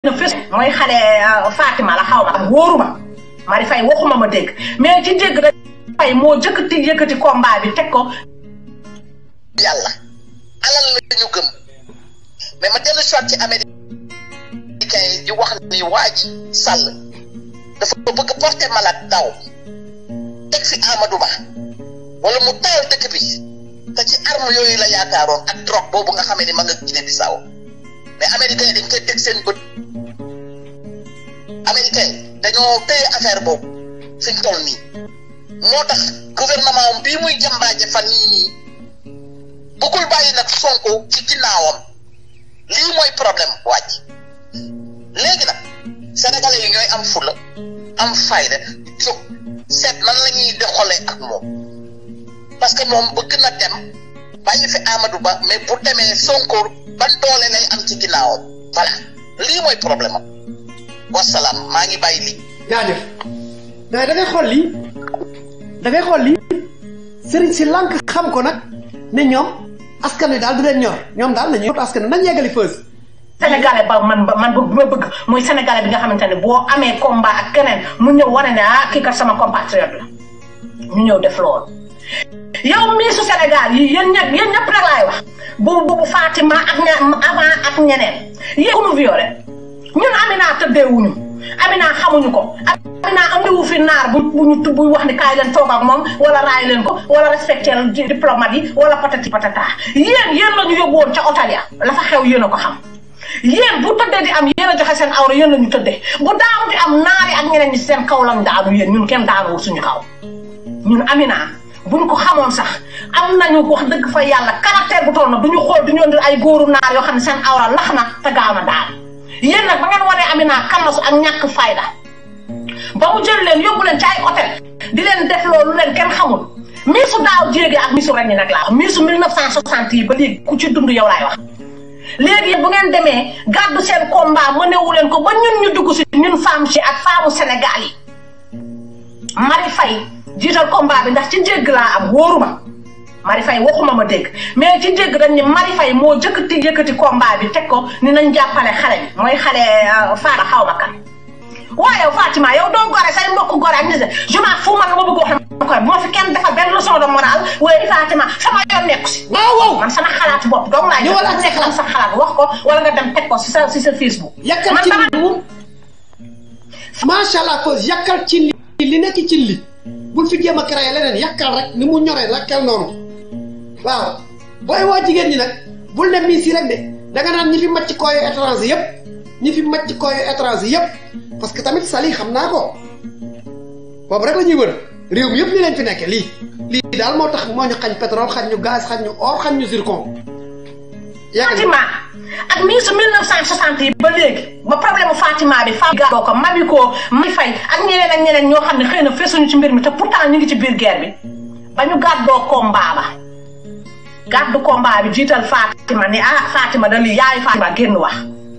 na fës mooy xale Fatima la xaw ma wóoruma Mari Faye waxuma ma dégg mais ci dégg rek Faye moo jëkkati yëkkati combat bi teg ko yàlla alal la ñu gëm mais ma dellu soit ci américain yi di wax ni waa ji sàll dafa bëgg porter malade daw teg fi Amadou Ba wala mu taal dëkk bi te ci arme yooyu la yaakaaroon ak drogue boobu nga xamee ni ma nga Guinée Bissau mais américain yi dañ koy teg seen bët américain yi dañoo téye affaire boobu fi ñu toll nii moo tax gouvernement am bii muy jambaaje fan yii nii bëggul bàyyi nag Sonko ci ginnaawam lii mooy problème wàcc léegi nag sénégalais yi ñooy am fula am fayda jóg seet nan la ñuy doxalee ak moom parce que moom bëgg na dem bàyyi fi Amadou Ba mais bu demee Sonko ban doole lay am ci ginnaawam voilà lii mooy problème am wasalaam maa ngi bàyyi lii. jaajëf mais da ngay xool lii da ngay xool lii sëriñ si lànk xam ko nag ne ñoom askan wi daal du leen ñor ñoom daal nañu yóbbu askan wi nañ yeggali fës. sénégalais ba man ba man ma bëgg mooy sénégalais bi nga xamante ne boo amee combat ak keneen mu ñëw wane ne ah kii kat sama compatriote la ñu ñëw def loolu. yow mii su Sénégal yi yéen ñëpp yéen ñëpp rek laay wax bu bu Fatima ak ña avant ak ñeneen yéen ku nu violé ñun Amina tëddeewuñu Amina xamuñu ko Amina andiwu fi naar bu bu ñu buy wax ni kaay leen toog ak moom wala raay leen ko wala respecté diplomate yi wala patati patata yéen yéen la ñu yóbbu woon ca hôtel ya la fa xew yéen a ko xam yéen bu tëddee di am yéen a joxe seen awra yéen la ñu tëddee bu daanu di am naari ak ñeneen ñi seen kaw lañ daanu yéen ñun kenn daanuwul suñu kaw ñun Amina buñ ko xamoon sax am nañu wax dëgg fa yàlla caractère bu toll na duñu xool duñu indi ay góoru naar yoo xam ne seen awra lax na te gaaw na daal yéen nag ba ngeen wanee Amina kanasu ak ñàkk fayda ba mu jël leen yóbbu leen ci ay hôtel di leen def loolu leen kenn xamul miisu daaw jéege ak miisu ren yi nag laa wax miisu 1960 yi ba léegi ku ci dund yow laay wax léegi bu ngeen demee gàddu seen combat mënewu leen ko ba ñun ñu dugg si ñun femme ci ak femme Sénégal yi Mari Faye jiital combat bi ndax ci dégg laa am wóoruma Mari Faye waxuma ma dégg mais ci dégg dañ ni Mari Faye moo jëkkati yëkkati combat bi teg ko ni nañ jàppale xale bi mooy xale Fatima xaw ma kan waaye yow Fatima yow doo gore say mbokk gore ak nise je m'en fous man ma bëgg wax koy bu ma fi kenn defal benn leçon de morale waaye Fatima sama yoon nekku si waaw waaw man sama xalaatu bopp dong laa Ñëwal ak nekk am sa xalaat wax ko wala nga dem teg ko si sa si sa Facebook yàkkal man ci dama li macha allah fës yàkkal ci li li nekk ci li bul fi jéem a créé leneen yàkkal rek ni mu ñoree yàkkal noonu waaw booy woo jigéen ñi nag bul ne miis yi rek de da nga naan ñi fi màcc kooyu étranger yëpp ñi fi màcc kooyu étranger yëpp parce que tamit sali xam naa ko boobu rek la ñuy wër réew mi yëpp li leen fi nekke lii lii daal moo tax moo ñu xañ pétrole xañ ñu gaz xañ ñu or xañ ñu zircon yàgg Fatima ak miisu 1960 yi ba léegi ba problème mu Fatima bi Fatou Gado ko Mami ko Mami Faye ak ñeneen ak ñeneen ñoo xam ne xëy na fesuñu ci mbir mi te pourtant ñu ngi ci biir guerre bi ba ñu gàddoo combat ba gàddu combat bi jiital Fatima ni ah Fatima da lii yaayu Fatima génn wax.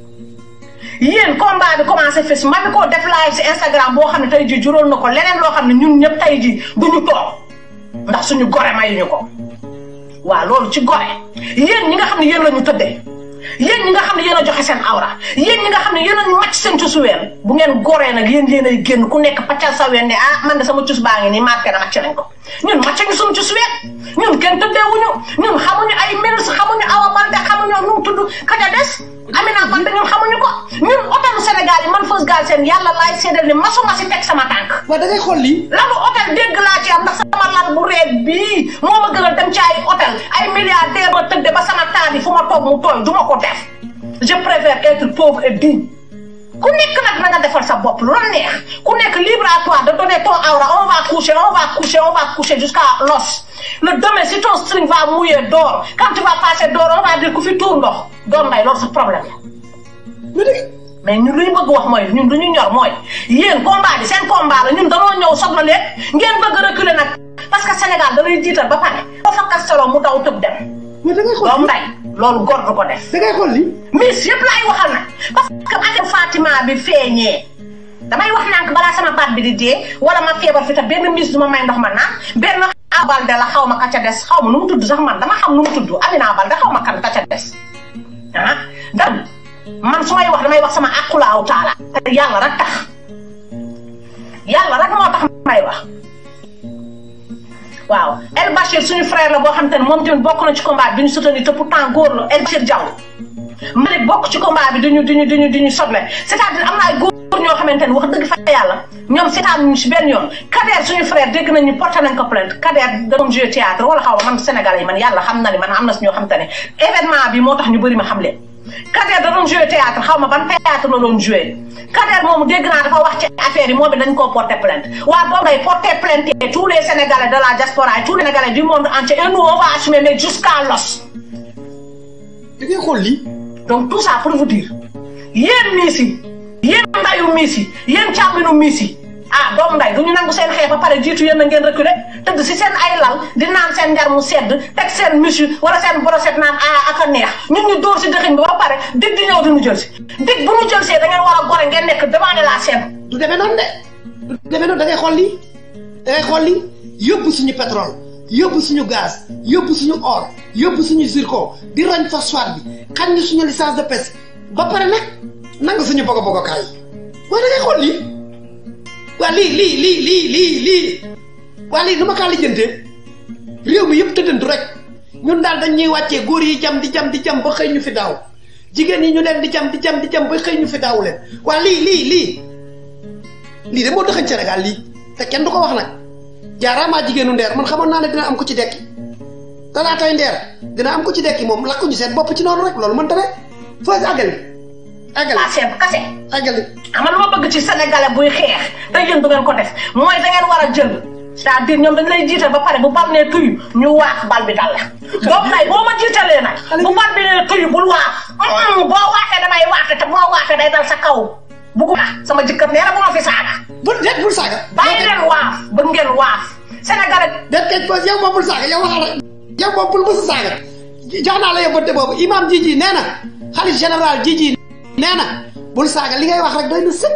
yéen combat bi commencé fes Mami ko def live si Instagram boo xam ne tey jii juróol na ko leneen loo xam ne ñun ñëpp tey jii du ñu toog ndax suñu gore mayuñu ko. waaw loolu ci gore yéen ñi nga xam ne yéen la ñu tëddee yéen ñi nga xam ne yéen a joxe seen awra yéen ñi nga xam ne yéen a màcc seen cusu ween bu ngeen goree nag yéen yéen ay génn ku nekk paccal sa ween ne ah man de sama cus baa ngi nii marqué na màcc nañ ko ñun màcc ñu suñu cus ween ñun kenn tëddeewuñu ñun xamuñu ay ministre xamuñu Awa Balde xamuñu nu mu tudd kaja des Amina Balde ñun xamuñu ko ñun hôtelu Sénégal yi man Feuz Galsen yàlla laay seedal ni masuma si teg sama tànk waaw da ngay xool lii lalu hôtel dégg laa ci am ndax sama lal bu reet bii moo ma gën a dem ci ay hôtel ay milliardaire ma tëdde ba sama taat yi fu ma toog mu tooy du ma ko def je préfère être pauvre et digne ku nekk nag na nga defal sa bopp lu la neex ku nekk libre à toi de donner ton aura on va coucher on va coucher on va coucher jusqu'à l'os le demain si ton string va mouiller d'or quand tu vas passer d'or on va dire ku fi tuur ndox doon may loolu sa problème la lu dëgg mais ñun lu ñu bëgg wax mooy ñun lu ñu ñor mooy yéen combat bi seen combat la ñun dañoo ñëw soxla leen ngeen bëgg reculer nag parce que Sénégal da lay jiital ba pare boo fa kasteloo mu daw tëb dem mais da ngay xool doom nday loolu góor du ko def da ngay xool lii miss yëpp laay waxal nag parce que affaire Fatima bi feeñee damay wax nànk balaa sama baat bi di dee wala ma feebar fi te benn miss du ma may ndox ma naan benn Balde la xaw ma ka ca des xaw ma nu mu tudd sax man dama xam nu mu tudd Amina Balde xaw ma kan ka ca des ah dan man su may wax damay wax sama aqulaaw taala te yàlla rek tax yàlla rek moo tax may wax waaw El Bachir suñu frère la boo xam te ne moom tamit bokk na ci combat bi ñu soutenir te pourtant góor la El Bachir Diaw Malick bokk ci combat bi duñu duñu duñu duñu sotle c'est-à-dire am na ay góor ñoo xamante ne wax dëgg fa yàlla ñoom seetaan ñu si benn yoon Kader suñu frère dégg nañ ñu porté nañ ko plainte Kader da doon jouer théâtre wala xaw ma man Sénégalais yi man yàlla xam na ni man am na si ñoo xamante ne événement bi moo tax ñu bëri ma xam leen Kader da doon jouer théâtre xaw ma ban théâtre la doon jouer Kader moomu dégg naa dafa wax ci affaire yi moom it dañ koo porté plainte waa boobu day porté plainte tous les Sénégalais de la diaspora et tous les Sénégalais du monde entier et nous on va assumer mais jusqu'à l'os da ngay xool lii donc tout ça pour vous dire yéen miis yi yéen ndayu miis yi yéen càmminu miis yi ah doomu nday du ñu nangu seen xeex ba pare jiitu yéen a ngeen reculer tëdd si seen ay lal di naan seen njar mu sedd teg seen misu wala seen brochette naan ah ak a neex ñun ñu dóor si dëxiñ bi ba pare dig di ñëw di ñu jël si dig bu ñu jël see da ngeen war a gore ngeen nekk devant de la scène du demee noonu de du demee noonu da ngay xool lii da ngay xool lii yóbbu suñu pétrole yóbbu suñu gaz yóbbu suñu or yóbbu suñu zircon di roñ phosphate bi xañ ñu suñu licence de pêche ba pare nag nangu suñu bogo bogo kaay waaye da ngay xool lii waa lii lii lii lii lii lii waa lii nu ma kaa lijjantee réew mi yëpp tëddantu rek ñun daal dañ ñuy wàccee góor yi jam di jam di jam ba xëy ñu fi daaw jigéen yi ñu leen di jam di jam di jam ba xëy ñu fi daaw leen waa lii lii lii lii de moo dëxañ Sénégal lii te kenn du ko wax nag jaaraamaa jigéenu ndeer man xamoon naa ne dina am ko ci dekki talaatay ndeer dina am ko ci dekki moom lakkuñu seen bopp ci noonu rek loolu mënta ne foo àggali àggali la scène kase àggali ama lu ma bëgg ci sénégalais buy xeex te yéen du ngeen ko def mooy da ngeen war a jël c'est-à-dire ñoom dañ lay jiital ba pare bu bal nee tuyu ñu waax bal bi dal la boobu nag boo ma jiitalee nag bu bal bi nee tuyu bul waax boo waaxee damay waaxe te boo waaxee day dal sa kaw buggu sama jëkkër nee na bu ma fi saaga bul déet bul saaga bàyyi leen waaf bëgg ngeen waaf sénégalais déet kay pause yow moom bul saaga yow waxal rek yow moom bul mësa saaga jox naa la yóbbante boobu imam jiji nee na xalif général jiji nee na bul saaga li ngay wax rek doy na sëkk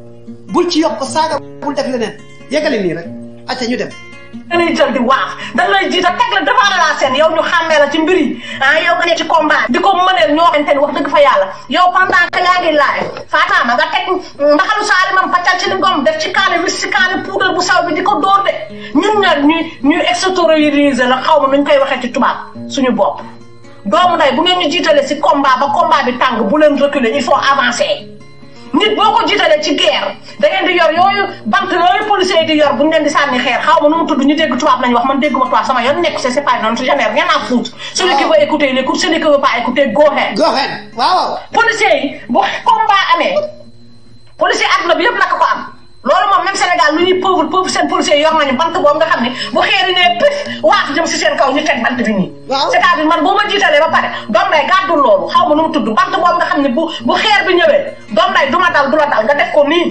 bul ci yokk saaga bul def leneen yeggali nii rek acca ñu dem dañuy jël di waaf dañ lay jiital teg la devant la scène yow ñu xàmmee la ci mbir yi ah yow nga ne ci combat di ko mëneel ñoo xamante ni wax dëgg fa yàlla yow pendant que yaa ngi laaj Fatama nga teg mbaxalu saali mam paccal ci li ngom def ci kaani wis ci kaani poudre bu saw bi di ko dóor de ñun ñaar ñuy ñuy extérioriser la xaw ma nuñ koy waxee ci tubaab suñu bopp doomu nday bu ngeen ñu jiitalee si combat ba combat bi tàng bu leen reculer il faut avancer nit boo ko jiitalee ci guerre da ngeen di yor yooyu bant yooyu policiers yi di yor bu ñu leen di sànni xeer xaw ma nu mu tudd ñu dégg tubaab lañu wax man dégguma tubaab sama yoon nekk c'est c'est pas non j'en ai rien à foutre celui qui veut écouter il écoute celui qui veut pas écouter go ahead go ahead waaw waaw policiers yi bu combat amee policier àdduna bi yëpp naka ko am loolu moom même Sénégal lu ñuy pauvre pauvre seen policiers yor nañu bant boobu nga xam ne bu xeeri nee pif waax jëm si seen kaw ñu teg bant bi nii Waaw. c'est-à-dire man boo ma jiitalee ba pare doom day gàddul loolu xaw ma nu mu tudd bant boobu nga xam ne bu bu xeer bi ñëwee doom day du ma dal du la dal nga def ko nii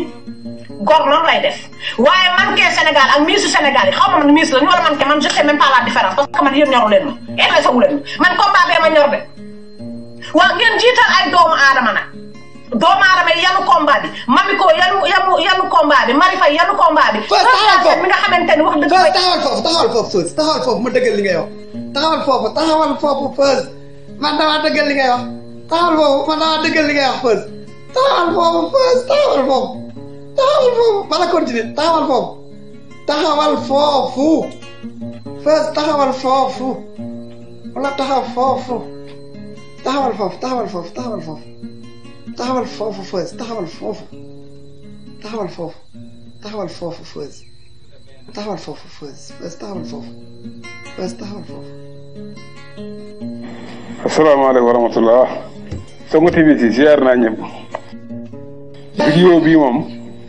gor noonu lay def waaye manqué Sénégal ak miisu Sénégal yi xaw ma man miis la ñu wala manqué man je sais même pas la différence parce que man yéen ñoru leen ma intéressé wu leen ma man combat bee ma ñor de waaw ngeen jiital ay doomu aadama nag doomu aadama yi yanu combat bi Mamiko yanu yanu yanu combat bi Marifa yanu combat bi. Fës taxawal foofu mi nga xamante ni wax dëgg Fës fa taxawal foofu taxawal foofu Fës taxawal foofu ma dëggal li ngay wax taxawal foofu taxawal foofu Fës man damaa dëggal li ngay wax taxawal foofu man damaa dëggal li ngay wax Fës taxawal foofu Fës taxawal foofu taxawal foofu bala continuer taxawal foofu taxawal foofu Fës taxawal foofu wala taxaw foofu taxawal foofu taxawal foofu taxawal foofu taxawal foofu Fës taxawal foofu taxawal foofu taxawal foofu Fës taxawal foofu Fës Fës taxawal foofu Fës taxawal foofu asalaamaaleykum wa rahmatullah Sonko TV si ziar naa ñëpp vidéo bii moom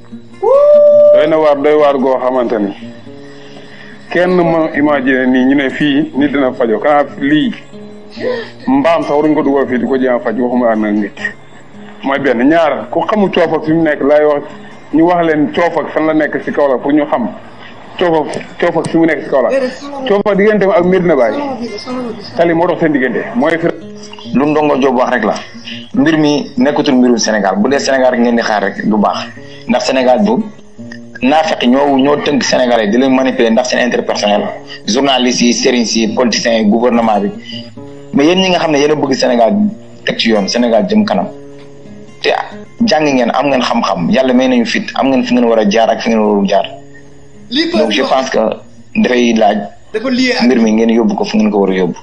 doy na waar doy waar goo xamante ni kenn mën imaginer nii ñu ne fii nit dina fajo kanaa lii mbaam sax waruñ ko dugal fii di ko jéem a faj waxuma ak nag nit mooy benn ñaar ku xamul coof ak fi mu nekk laay wax ñu wax leen coof ak fan la nekk si kaw la pour ñu xam coof ak coof ak fi mu nekk si kaw la coof ak diggante ak Medina Baye tali moo dox seen diggante mooy fi lu ndongo Diop wax rek la mbir mi nekkatul mbirum Sénégal bu dee Sénégal rek ngeen di xaar rek du baax ndax Sénégal bu naa fekk ñoo ñoo tënk Sénégalais di leen manipuler ndax seen intérêt personnel journalistes yi sëriñ si politiciens yi gouvernement bi mais yéen ñi nga xam ne yéen a bëgg Sénégal teg ci yoon Sénégal jëm kanam te jàng ngeen am ngeen xam-xam yàlla may nañu fit am ngeen fi ngeen war a jaar ak fi ngeen warul jaar lii donc je pense que dafay laaj dafa lié ak mbir mi ngeen yóbbu ko fu ngeen ko war a yóbbu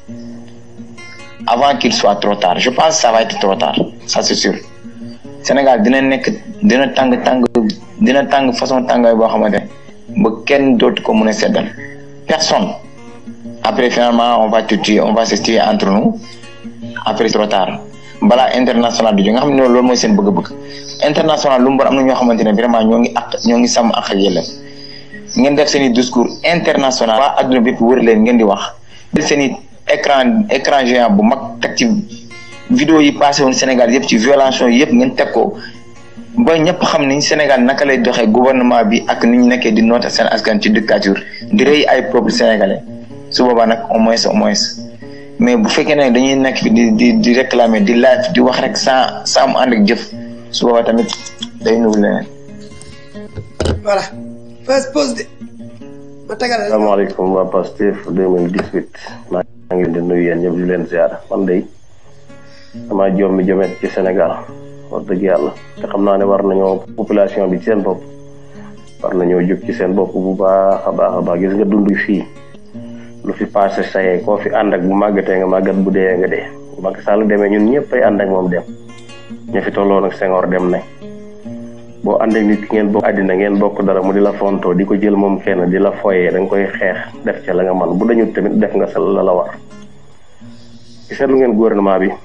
avant qu'il soit trop tard je pense que ça va être trop tard ça c'est sûr Sénégal dina nekk dina tàng tàng dina tàng façon tàngaay boo xamante ne ba kenn dootu ko mën a seddal personne après finalement on va te tuer on va se tuer entre nous après trop tard balaa international du jóg nga xam ne loolu mooy seen bëgg-bëgg international lu mu bon am na ñoo xamante ne vraiment ñoo ngi ak ñoo ngi sàmm ak ak yelleef ngeen def seen i discours international waa adduna bépp wër leen ngeen di wax jël seen i écran écran géant bu mag teg ci vidéo yi passé woon Sénégal yëpp ci violation yëpp ngeen teg ko ba ñëpp xam ni Sénégal naka lay doxee gouvernement bi ak ni ñu nekkee di noota seen askan ci dictature di rëy ay peuple sénégalais su boobaa nag au moins au moins mais bu fekkee ne dañuy nekk fi di di di réclamer di live di wax rek sans sans mu ànd ak jëf su boobaa tamit day nugul leneen voilà first pause de ma tegal la asalaamaaleykum waa Pastef 2018 maa ngi leen di nuyu yéen ñëpp di leen ziar man de damaa jommi jomet ci Sénégal wax dëgg yàlla te xam naa ne war nañoo population bi ci seen bopp war nañoo jóg ci seen bopp bu baax a baax a baax gis nga dund fii lu fi passé sayee koo fi ànd ak bu màggatee nga màggat bu dee nga dee bu Macky Sall demee ñun ñëpp ay ànd ak moom dem ña fi tolloon ak Senghor dem nañ boo ànd ak nit ki ngeen bokk àddina ngeen bokk dara mu di la fontoo di ko jël moom kenn di la foyee da nga koy xeex def ca la nga man bu dañu tamit def nga sa la la war ci seetlu ngeen gouvernement bi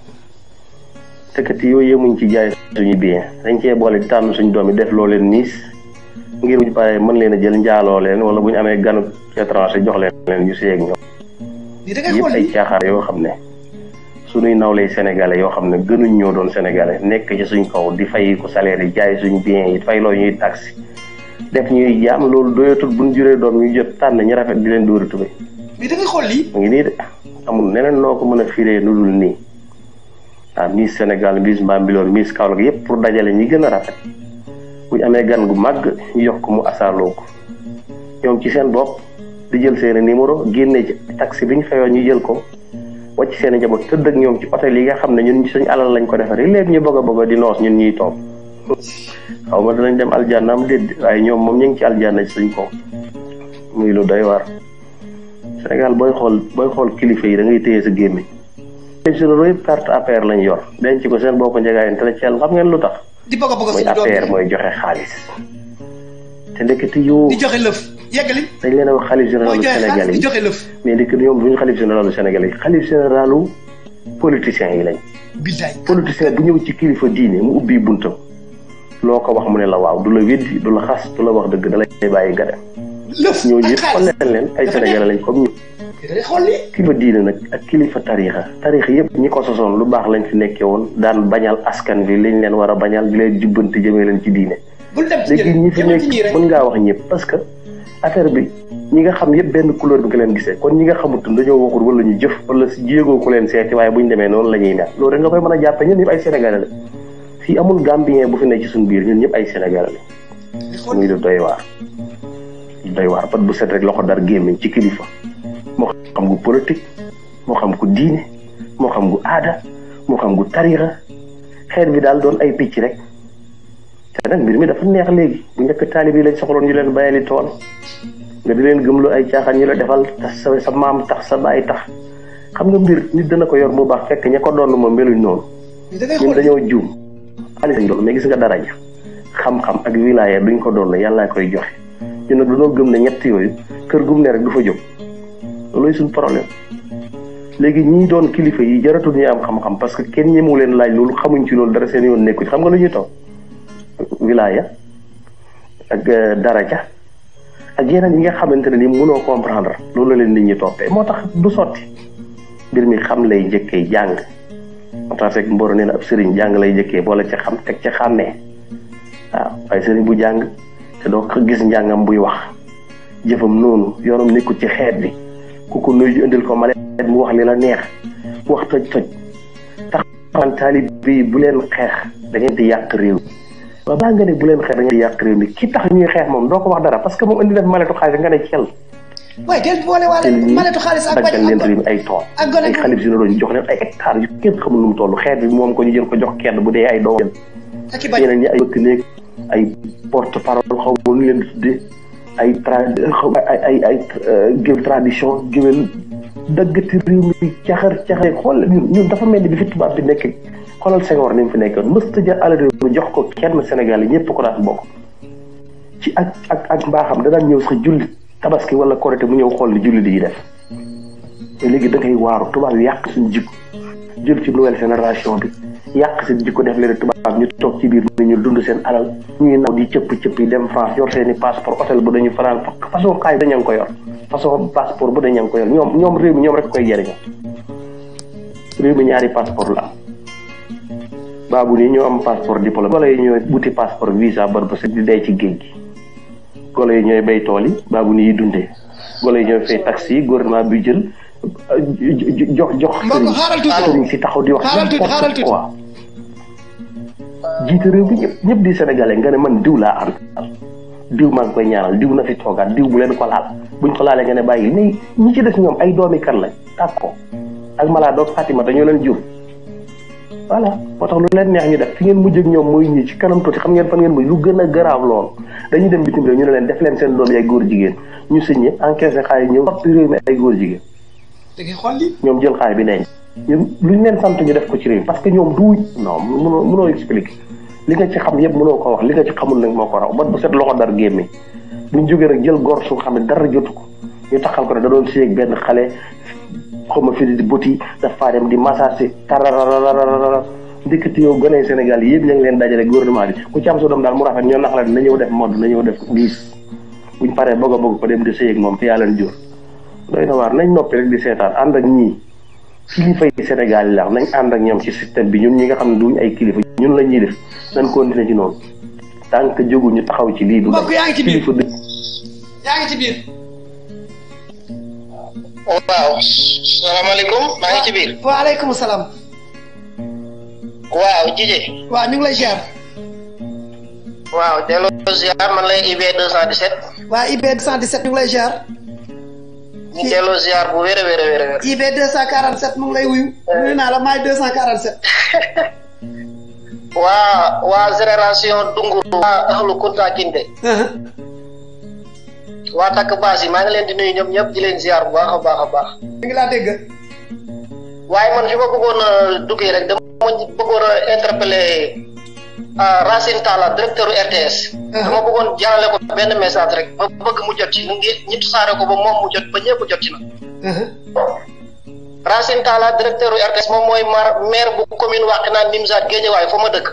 tëkkati yooyu yemuñ ci jaay suñu bien dañ cee boole di tànn suñu doom yi def loo leen miis ngir bu ñu paree mën leen a jël njaaloo leen wala bu ñu amee ganu étranger jox leen leen ñu seeg ñoom lii da ngay yëpp xool ay lii caaxaar yoo xam ne suñuy nawlay sénégalais yoo xam ne gënuñ ñoo doon sénégalais nekk ci suñ kaw di fay ko salaire yi jaay suñ bien yi fay loo ñuy taxi def ñuy jaam loolu doyatul buñ juree doom ñu jot tànn ñu rafet di leen dóori tubéy lii da ngay xool lii mu ngi nii de amul neneen noo ko mën a firee nu dul nii ah Miss Sénégal Miss Mbambilor Miss Kaolack yëpp pour dajale ñi gën a rafet bu ñu amee gan gu màgg ñu jox ko mu asaaloo ko ñoom ci seen bopp di jël seen i numéro génne ci taxi bi ñu fayoon ñu jël ko wàcc seen i njaboot tëdd ak ñoom ci hôtel yi nga xam ne ñun suñu alal lañ ko defaree léegi ñu bëgg a bëgg di noos ñun ñuy toog xaw ma danañ dem aljanna am déet waaye ñoom moom ñu ngi ci aljanna ci suñ kaw muy lu doy waar. Sénégal booy xool booy xool kilifa yi da ngay téye sa gémmiñ les généraux yëpp carte APR lañ yor denc ko seen bopp njëgaay intellectuel xam ngeen lu tax di bëgg a bëgg mooy suñu doom APR yi mooy joxe xaalis te ndekete yoo di joxe lëf yeggali dañ leen a wax xalif mooy généralu joxe Sénégal xaalis di yi joxe lëf mais ndekete ñoom duñu xalif généralu Sénégal yi xalif généralu politiciens yi lañ billaay politicien bu ñëw ci kilifa diine mu ubbi buntam loo ko wax mu ne la waaw du la weddi du la xas du la wax dëgg da lay bàyyi nga dem lëf ñooñu ak yëpp xool xaalis leen leen ay Dafa Sénégalais lañ comme ñu da ngay xool lii kilifa diine nag ak kilifa tariixa tariixa yëpp ñi ko sosoon lu baax lañ fi nekkee woon daan bañal askan bi liñ leen war a bañal di leen jubbanti jëmee leen ci diine bul dem ci léegi ñi ñi fi yemal ci ñii nekk rek mën ngaa wax ñëpp parce que affaire bi ñi nga xam yëpp benn couleur bi nga leen gisee kon ñi nga xamut dañoo waxul wala ñu jëf wala si jéegoo ku leen seeti waaye bu ñu demee noonu la ñuy mel loolu rek nga koy mën a jàppe ñun ñëpp ay sénégalais la fii amul gambien bu fi nekk ci suñu biir ñun ñëpp ay sénégalais di la xool muy lu doy waar lu doy waar pat bu set rek loxo dar gémmiñ ci kilifa moo xam gu politique moo xam gu diine moo xam gu aada moo xam gu tariixa xeet bi daal doon ay picc rek te nag mbir mi dafa neex léegi bu njëkk taalib yi lañ soxloon ñu leen bayali tool nga di leen gëmlu ay caaxaan ñu la defal tax sa sa maam tax sa baay tax xam nga mbir nit dana ko yor bu baax fekk ña ko doon moom meluñ noonu lii da ngay ñun xool dañoo juum xaalis lañ doon mais gis nga daraja xam-xam ak wilaya duñ ko doon yàllaa koy joxe ñun nag dañoo gëm ne ñett yooyu kër gum ne rek du fa jóg looluy suñ problème léegi ñii doon kilifa yi jaratul ñu am xam-xam parce que kenn ñemewu leen laaj loolu xamuñ ci loolu dara seen yoon nekku ci xam nga lu ñuy toog wilaya ak euh, daraja ak yeneen yi nga xamante ne ni mënoo comprendre loolu la leen nit ñi toppee moo tax du sotti mbir mi xam lay njëkkee jàng moo tax fekk mboro nee na ab sëriñ jàng lay njëkkee boole ca xam teg ca xàmmee waaw waaye sëriñ bu jàng te doo ko gis njàngam buy wax jëfam noonu yoonam nekkul ci xeet bi ku ko nuyu indil ko malet mu wax li la neex wax toj toj tax man taalib bi bu leen xeex da ngeen di yàq réew waaw baa nga ne bu leen xeex da ngeen di yàq réew mi ki tax ñuy xeex moom doo ko wax dara parce que moom indi na fi maletu xaalis nga ne cel waaye del boole waale maletu xaalis ak bañ daggal leen réew mi ay tool ak gone ay xalif généraux ñu jox leen ay hectares yu kenn xamul nu mu toll xeet bi moom ko ñu jël ko jox kenn bu dee ay doom ak i bañ ñeneen ñi ay bëkk néeg ay porte parole xaw ma nu leen di tuddee ay tra xaw ay ay ay géwél tradition géwél daggati réew mi caxar caxar xool ñun ñun dafa mel ni bi fi tubaab bi nekk xoolal Senghor ni mu fi nekkoon mësta jël alal réew mi jox ko kenn Sénégal yi ñëpp ko daan bokk ci ak ak ak mbaaxam da daan ñëw sax julli tabaski wala korité mu ñëw xool li julli di def te léegi da ngay waaru tubaab yi yàq suñu jikko jël ci nouvelle génération bi yàq seen jikko def leen tubaab ñu toog ci biir ni ñu dund seen alal ñuy naw di cëpp cëpp yi dem France yor seen i passeport hôtel bu dañu fanaan façon xaay daña ngi ko yor façon passeport bu daña ngi ko yor ñoom ñoom réew mi ñoom rek koy jëriñoo réew mi ñaari passeport la am baabu nii ñoo am passeport diplôme golo yi ñooy wuti passeport visa bar ba di day ci géej gi golo yi ñooy bay tool yi baabu nii yi dundee golo yi ñooy fay taxi yi gouvernement bi jël jox jox mbokk xaaral tuuti sëriñ si taxaw di wax xaaral tuuti xaaral tuuti quoi jiite réew bi ñëpp ñëpp di sénégalais nga ne man diw laa àndal diw maa ngi koy ñaanal diw na fi toogaat diw bu leen ko laal buñ ko laalee nga ne bàyyi mais ñi ci des ñoom ay doomi kan lañ tàkk ko ak malaa doog Fatima dañoo leen jur voilà moo tax lu leen neex ñu def fi ngeen mujj ak ñoom mooy ñi ci kanam tuuti xam ngeen fan ngeen mujj lu gën a garaaw lool dañuy dem bitim réew ñu ne leen def leen seen doom yi ay góor jigéen ñu signé encaissé xaalis ñëw soppi réew mi ay góor jigéen da ngay xool li ñoom jël xaalis bi denc ñun luñ leen sant ñu def ko ci réew mi parce que ñoom du non mënoo mënoo expliquer li nga ci xam yëpp mënoo ko wax li nga ci xamul nag moo ko raw ba bu set loxo dar gémmi buñ jógee rek jël gor su xam ne dara jotu ko ñu taxal ko ne da doon séeg benn xale xaw ma fi di boti dafa dem di massage tararararara ndekete yow gone Sénégal yëpp ñu ngi leen dajale gouvernement bi ku ci am sa doom daal mu rafet ñoo nax la na ñëw def mode na ñëw def diis buñ paree bëgg a bëgg ko dem di séeg moom te yaa leen jur doy na waar nañ noppi rek di seetaan ànd ak ñii kilifa yi Sénégal yi la nañ ànd ak ñoom ci système bi ñun ñi nga xam ne duñ ay kilifa ñun la ñuy def nañ continuer ci noonu tant que jógu ñu taxaw ci lii du mbokk yaa ngi ci biir kilifa dëgg yaa ngi ci biir waaw salaamaaleykum maa ngi ci biir waaleykum salaam waaw jije waaw ñu ngi lay ziar waaw delloo ziar man lay IB 217 waa IB 217 ñu ngi lay ziar ñu delloo ziar bu wér a wér a wér a wér IB 247 mu ngi lay wuyu nuyu naa la maay 247 waa waa génération Dunguru waa ahlu Kunta Kinte waa takk baas yi maa ngi leen di nuyu ñoom ñëpp di leen ziar bu baax a baax a baax mi ngi laa dégg waaye man fi ma bëggoon a duggee rek dama bëggoon a interpeller Racine Talla directeur RTS dama bëggoon jaarale ko benn message rek ba bëgg mu jot ci ngi ñi saare ko ba moom mu jot ba ñëpp jot ci na Racine Talla directeur RTS moom mooy mar maire bu commune Wakhinane Nimzatt Guédiawaye fa ma dëkk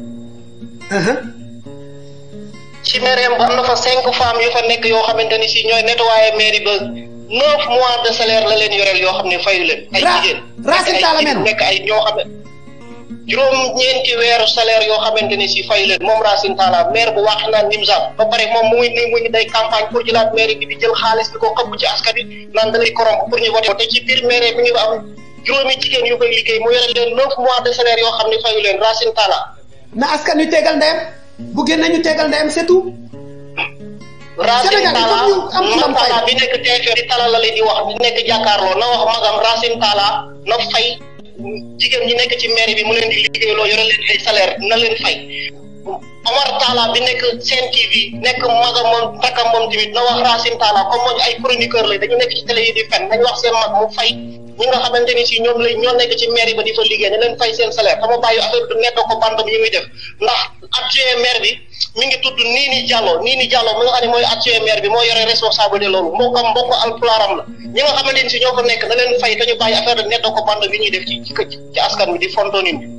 ci mairie ba am na fa cinq femmes yu fa nekk yoo xamante ni si ñooy nettoyer mairie ba neuf mois de salaire la leen yoreel yoo xam ne fayu leen ay jigéen Racine Talla men nekk ay ñoo xam ne juróom ñeenti weeru salaire yoo xamante ni si fayu leen moom Racine Talla maire bu Wakhinane Nimzatt ba pare moom mu ngi nii mu ngi day campagne pour jëlaat mairie bi di jël xaalis bi ko xëpp ci askan bi naan da lay corrompre pour ñu voté te ci biir mairie mi ngi am juróomi jigéen yu koy liggéey mu yore leen neuf mois de salaire yoo xam ne fayu leen Racine Talla na askan wi tegal ndeyam bu génne ñu tegal ndeyam c'est tout Racine Sénégal il Talla faut ñu am fulam fay. Talla bi nekk TFM di Talla la leen di wax di nekk jàkkaarloo na wax magam Racine Talla na fay jigéen ñi nekk ci mairie bi mu leen di liggéeyloo yore leen ay salaire na leen fay Omar Talla bi nekk Sen TV nekk magam moom takkam moom tamit na wax Racine Talla comme moom ay chroniqueur la dañu nekk ci télé yi di fen nañ wax seen mag mu fay ñi nga xamante ni si ñoom la ñoo nekk ci mairie ba di fa liggéey na leen fay seen salaire dama bàyyi affaire du nekk ko bandam yi muy def ndax adjoint maire bi mi ngi tudd Nini Diallo Nini Diallo mi nga xam ne mooy adjoint maire bi moo yore responsabilité loolu mbokkam mbokk alpulaaram la ñi nga xamante ni si ñoo fa nekk na leen fay te ñu bàyyi affaire de nekk ko bandam yi ñuy def ci ci ci askan wi di fonto nit ñi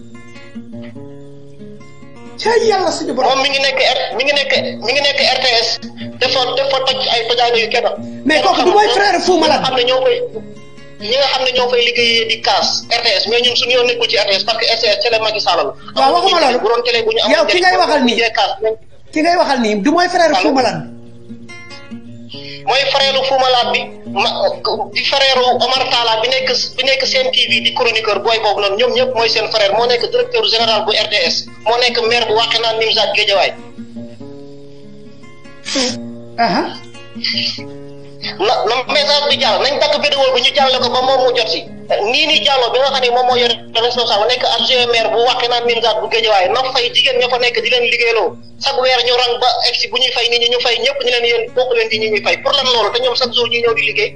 ca yàlla suñu borom moom mi ngi nekk R mi ngi nekk mi ngi nekk RTS dafa dafa toj ay tojaane yu kenn. mais kooku du mooy frère Fou Malade xam ne ñoo koy ñi nga xam ne ñoo fay liggéeyee di kaas RTS mais ñun suñu yoon nekkul ci RTS parce que RTS télé Macky Sall la. waaw waxuma loolu bu doon télé bu ñu yow ki ngay waxal nii ki ngay waxal nii du mooy frère Fou Malade mooy frère Fou Malade bi ma di frère Omar Talla bi nekk bi nekk seen TV di chroniqueur booy boobu noonu ñoom ñëpp mooy seen frère moo nekk directeur général bu RTS moo nekk maire bu Wakhinane Nimzatt Guédiawaye aha na na message bi jàll nañ dakk vidéo bi ñu jàllale ko ba moom mu jot si nii nii jàlloo bi nga xam ne moom moo yore responsable nekk adjoint maire bu waxee naan Nimzaat bu Géejawaay na fay jigéen ña fa nekk di leen liggéeyloo chaque weer ñu rang ba egg si bu ñuy fay nit ñi ñu fay ñëpp ñu leen yéen bokk leen ci ñi ñuy fay pour lan loolu te ñoom chaque jour ñuy ñëw di liggéey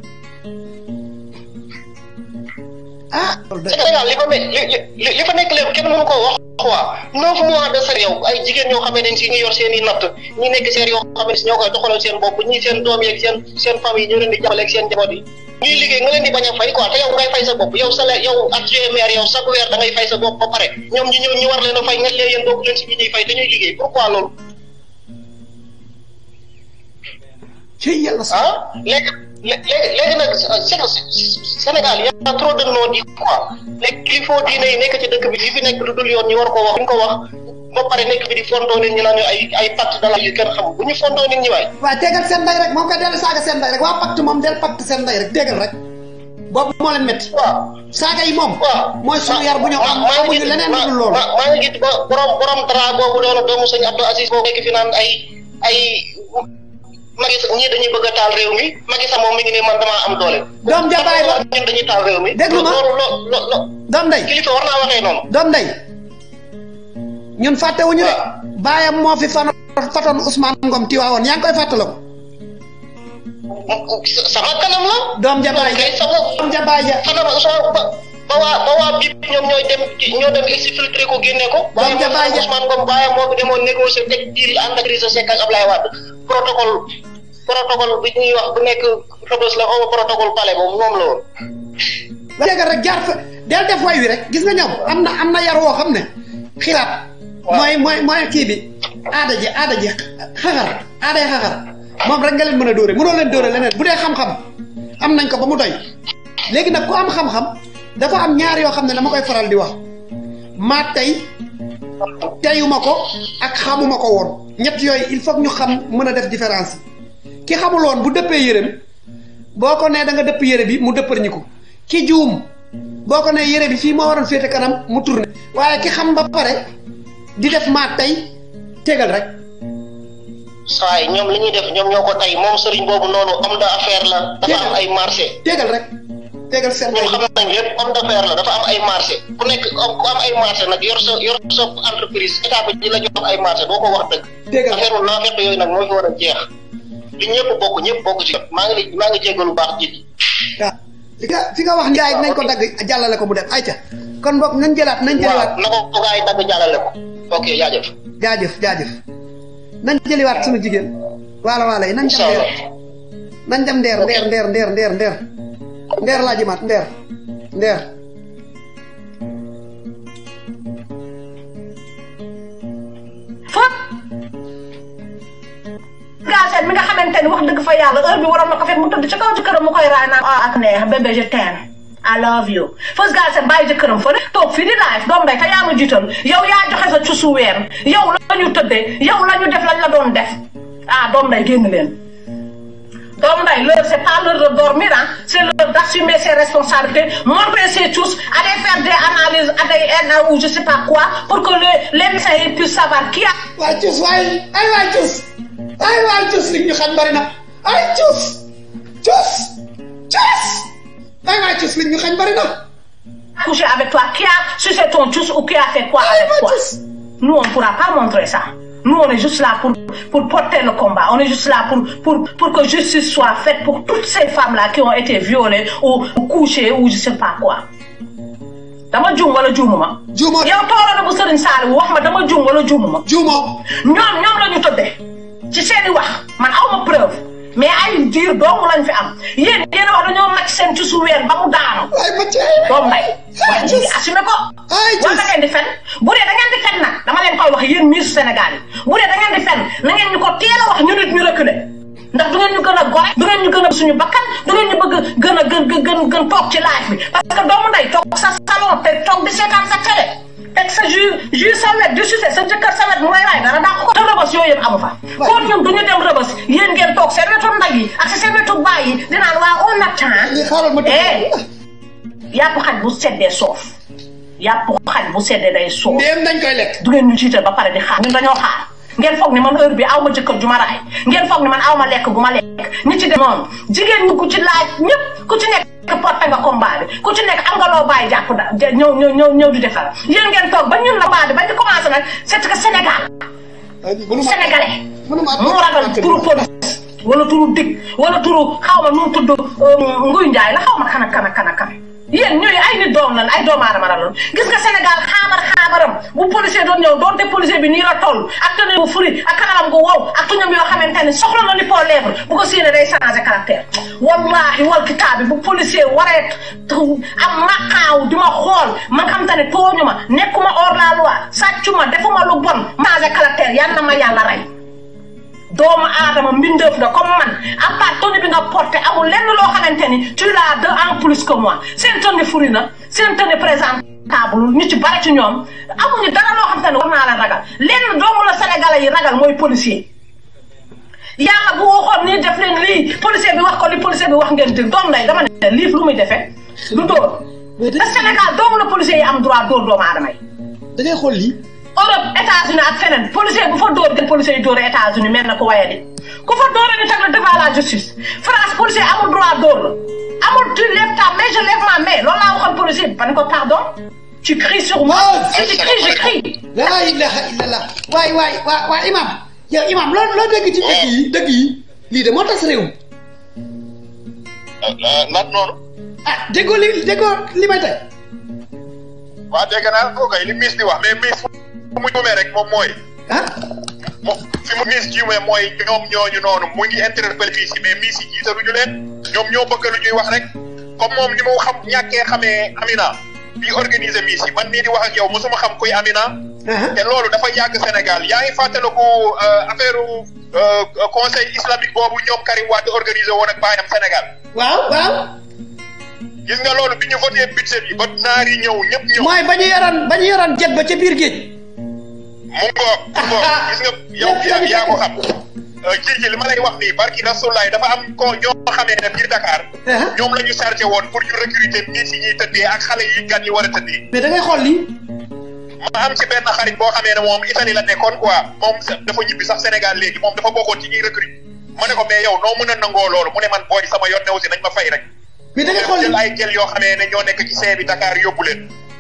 ah loolu doy Sénégal li fa me li li li fa nekk léegi kenn mënu koo wax quoi neuf mois de sër yow ay jigéen ñoo xamee ne si ñu yor seen i natt ñi nekk seen yoo xam ne si ñoo koy doxalal seen bopp ñi seen doom yeeg seen seen famille ñu leen di jàppale ak seen njaboot yi ñuy liggéey nga leen di bañ a fay quoi te yow ngay fay sa bopp yow salaire yow adjoint maire yow chaque weer da ngay fay sa bopp ba pare ñoom ñu ñëw ñu war leen a fay nga leen yéen bokk leen si ñi ñuy fay te ñuy liggéey pourquoi loolu ci yàlla sax ah léegi léegi léegi nag c'est que Sénégal y a trop de non-dits quoi léegi kilifa diine yi nekk ci dëkk bi li fi nekk lu dul yoon ñu war ko wax bu ñu ko wax ba pare nekk fi di fontoo nit ñi naan ay ay pacte de la yu kenn xam bu ñu fontoo nit ñi waay. waaw tegal seen ndey rek moom koy dellu saaga seen ndey rek waa pacte moom del pacte seen ndey rek tegal rek boobu moo leen métti waaw saaga yi moom waaw. mooy suñu yar bu ñu am maa ngi amuñu gis leneen lu maa dul loolu maa maa ngi gis ba borom borom dara boobu doon doomu sëñ Abdou Aziz boobu nekk fi naan ay ay Macky Sall ñii dañuy bëgg a taal réew mi Macky Sall moom mi ngi ne man damaa am doole. doom jabaay ba ñun dañuy taal réew mi. Déglu ma. loolu lo lo lo doom ndey kilifa war naa waxee noonu. doom ndey ñun fàttewuñu de baayam moo fi fan fatoon Ousmane Ngom Tiwaawoon yaa ngi koy fàttaliku sama kanam la. doom jabaay kay ja sama doom jabaay ja kanam Ousmane ba ba waa ba waa BIP ñoom ñooy dem ñoo dem exfiltré ko génne ko. Doom ja baay ja. Ousmane Ngom baayam moo fi demoon négocier teg diir ànd ak Idrissa Seck ak Ablaye Wade protocole protocole bi ñuy wax bu nekk Rebeuss la xaw ma protocole palais boobu moom la woon. tegal rek jaar fa del def way wi rek gis nga ñoom am na am na yar woo xam ne xilaat mooy mooy mooy kii bi aada ji aada ji xaxar aaday xaxar moom rek nga leen mën a dóore mënoo leen dóore leneen bu dee xam-xam am nañ ko ba mu doy léegi nag ku am xam-xam dafa am ñaar yoo xam ne dama koy faral di wax maa tey teyuma ko ak xamuma ko woon ñett yooyu il faut que ñu xam mën a def différence yi ki xamul woon bu dëppee yërëm boo ko nee da nga dëpp yére bi mu dëppar ñi ko ki juum boo ko nee yére bi fii moo waroon féete kanam mu tourné waaye ki xam ba pare di def maa tey tegal rek saa yi ñoom li ñuy def ñoom ñoo ko tey moom sëriñ boobu noonu homme d'affaires la. dafa am ay marché. tegal rek tegal seen ñun ndey xam nañ lépp homme d'affaires la dafa am ay marché ku nekk ku am ay marché nag yor sa yor sa entreprise état bi di la jox ay marché doo ko wax dëgg. Dëgg la. affaire naa fekk yooyu nag moo fi war a jeex li ñëpp bokk ñëpp bokk ci maa ngi maa ngi jéggalu baax ji. waaw fi nga fi nga wax njaay nañ ko dagg jàllale ko mu dem ayca kon boog nañ jëlaat nañ jëliwaat waaw na ko ko gars yi dagg jàllale ko. ok jaajëf. jaajëf jaajëf nañ jëliwaat suñu jigéen waala waala yi nañ dem incha ndeer allah. nañ dem ndeer ndeer ndeer ndeer ndeer ndeer ndeer laa jëmaat ndeer ndeer fop gaaseen mi nga xamante ni wax dëgg fa yàlla heure bi waroon na ko fekk mu tëdd ci kaw jëkkëram mu koy raay naan ah ak neex bébé je t'aime I love you fës gaaseen bàyyi jëkkëram fële toog fii di live doom day te yaa ma jiital yow yaa joxe sa cusu weer yow la ñu tëddee yow la ñu def lañ la doon def ah doom day génn leen doom day l'heure c'est pas l'heure de dormir ah c'est l'heure d'assumer ses responsabilités montrer ses tous aller faire des analyses ADN ou je sais pas quoi pour que les les médecins ils puissent savoir qui a waay cus waay ay waay cus ay waay cus li ñu xam bari na ay cus cus cus ay waay cus li ñu xam bari na couché avec toi, qui a sucé ton juice ou qui a fait quoi avec toi. Nous, on ne pourra pas montrer ça. Nous, on est juste là pour, pour porter le combat. On est juste là pour, pour, pour que justice soit faite pour toutes ces femmes-là qui ont été violées ou, ou couchées ou je sais pas quoi. dama juum wala juumuma. juumoo yow toora na bu Serigne Saliou wax ma dama juum wala juumuma. juumoo ñoom ñoom la ñu tëddee ci seeni wax man aw ma preuve mais ay diir dong lañ fi am yéen yéen a wax dañoo màcc seen ci su weer ba mu daanu. ay ma cee doom nday waaye ñu ngi assumé ko Ay, wala da ngeen di fen bu dee da ngeen di fen nag dama leen koy wax yéen miisu Sénégal yi bu dee da ngeen di fen na ngeen ñu ko teel a wax ñu nit ñu reculé ndax du ngeen ñu gën a gore du ngeen ñu gën a suñu bakkan du ngeen ñu bëgg gën a gën gën gën toog ci live bi parce que doomu nday toog sa salon te toog di seetaan sa télé teg sa jus jus sa wet di sucé sa jëkkër sa wet mu ngay waay dara daa ko te rëbës yooyu yëpp amu fa kon ñun du ñu dem rëbës yéen ngeen toog seen wetu nday yi ak seen wetu baay yi di naan waa on attend li xaaral ma eh dégg yàpp xaj bu seddee soof yàpp xaj bu seddee day soof ndéem dañ koy lekk du ngeen ñu jiital ba pare di xaar ñun dañoo xaar ngeen foog ni man heure bi aw ma jëkkër ju ma raay ngeen foog ni man aw ma lekk gu ma lekk ñi ci def noonu jigéen ñi ku ci laaj ñëpp ku ci nekk porté nga combat bi ku ci nekk am nga loo bàyyi jàpp da ñëw ñëw ñëw ñëw di defar yéen ngeen toog ba ñun la baa bi ba ñu commencé nag c'est que Sénégal sénégalais mu ragal turu police wala turu dig wala turu xaw ma nu mu tudd nguy njaay la xaw ma kan ak kan ak kan ak kan yéen ñooy ay nit doom lan ay doomu aadama la loon gis nga Sénégal xaabar xaabaram bu policier doon ñëw doonte policier bi nii la toll ak tenue bu furi ak kanaram gu wow ak tuñam yoo xamante ne soxla na li pour lèvre bu ko séenee day changé caractère wallahi wal kitaab bi bu policier waree am maqaaw di ma xool man xam te ne tooñu ma nekkuma hors la loi sàccu ma defuma lu bon changé caractère yal na ma yàlla rey doomu aadama mbindeef la comme man à part tenue bi nga porté amul lenn loo xamante ni tu l'as de en plus que moi seen tenue furi na seen tenue présentable ñu ci bari ci ñoom amuñu dara loo xamante ne war naa la ragal lenn doomu la sénégalais yi ragal mooy policier yàlla bu waxoon nii def leen lii policier bi wax ko li policier bi wax ngeen dégg doom lay dama ne lii lu muy defee du dóor le Sénégal doomu la policier yi am droit dóor doomu aadama yi da ngay xool lii Europe États-Unis ak feneen policier bu fa dóor gën policier yi dóor États-Unis mel na ko waye di ku fa dóor ñu teg la devant la justice France policier amul droit dóor la amul tu lèves ta main je lève ma main loolu laa waxoon policier bi ba ne ko pardon tu cries sur moi si tu cries je crie laa ilaha illallah waay waay waa waa imam yow imam loo loo dégg ci dëgg yi dëgg yi lii de moo tas réew lan noonu ah déggoo li déggoo li may tey waa dégg naa ko kay li miis di wax mais miis fu mu jumee rek moom mooy ah moom fi mu miis jumee mooy ñoom ñooñu noonu mu ngi interpellé fii si mais miis yi jiitaluñu leen ñoom ñoo bëgg lu ñuy wax rek comme moom ni mu xam ñàkkee xamee Amina bi organiser miis yi man nii di wax ak yow mosuma xam kuy Amina te loolu dafa yàgg Sénégal yaa ngi fàttaliku affaire conseil islamique boobu ñoom Karim Wade organisé woon ak baayam Sénégal waaw waaw gis nga loolu bi ñu voté budget bi ba naar yi ñëw ñëpp ñëw mooy ba ñu yoroon ba ñu yoroon jet ba ca biir géej mu ngoog mu ngoog gis nga yow yaa yaa ko xam ji ji li ma lay wax nii barki rasulaay dafa am ko ñoo xamee ne biir Dakar ñoom la ñu chargé woon pour ñu recruter nit yi ñuy tëddee ak xale yi gan yi war a tëddee mais da ngay xool lii ma am ci benn xarit boo xamee ne moom Italie la nekkoon quoi moom dafa ñibbi sax Sénégal léegi moom dafa bokkoon ci ñuy recruter ma ne ko mais yow noo mën a nangoo loolu mu ne man booy sama yoon ne aussi nañ ma fay rek mais da ngay xool jël ay jël yoo xamee ne ñoo nekk ci see bi Dakar yóbbu leen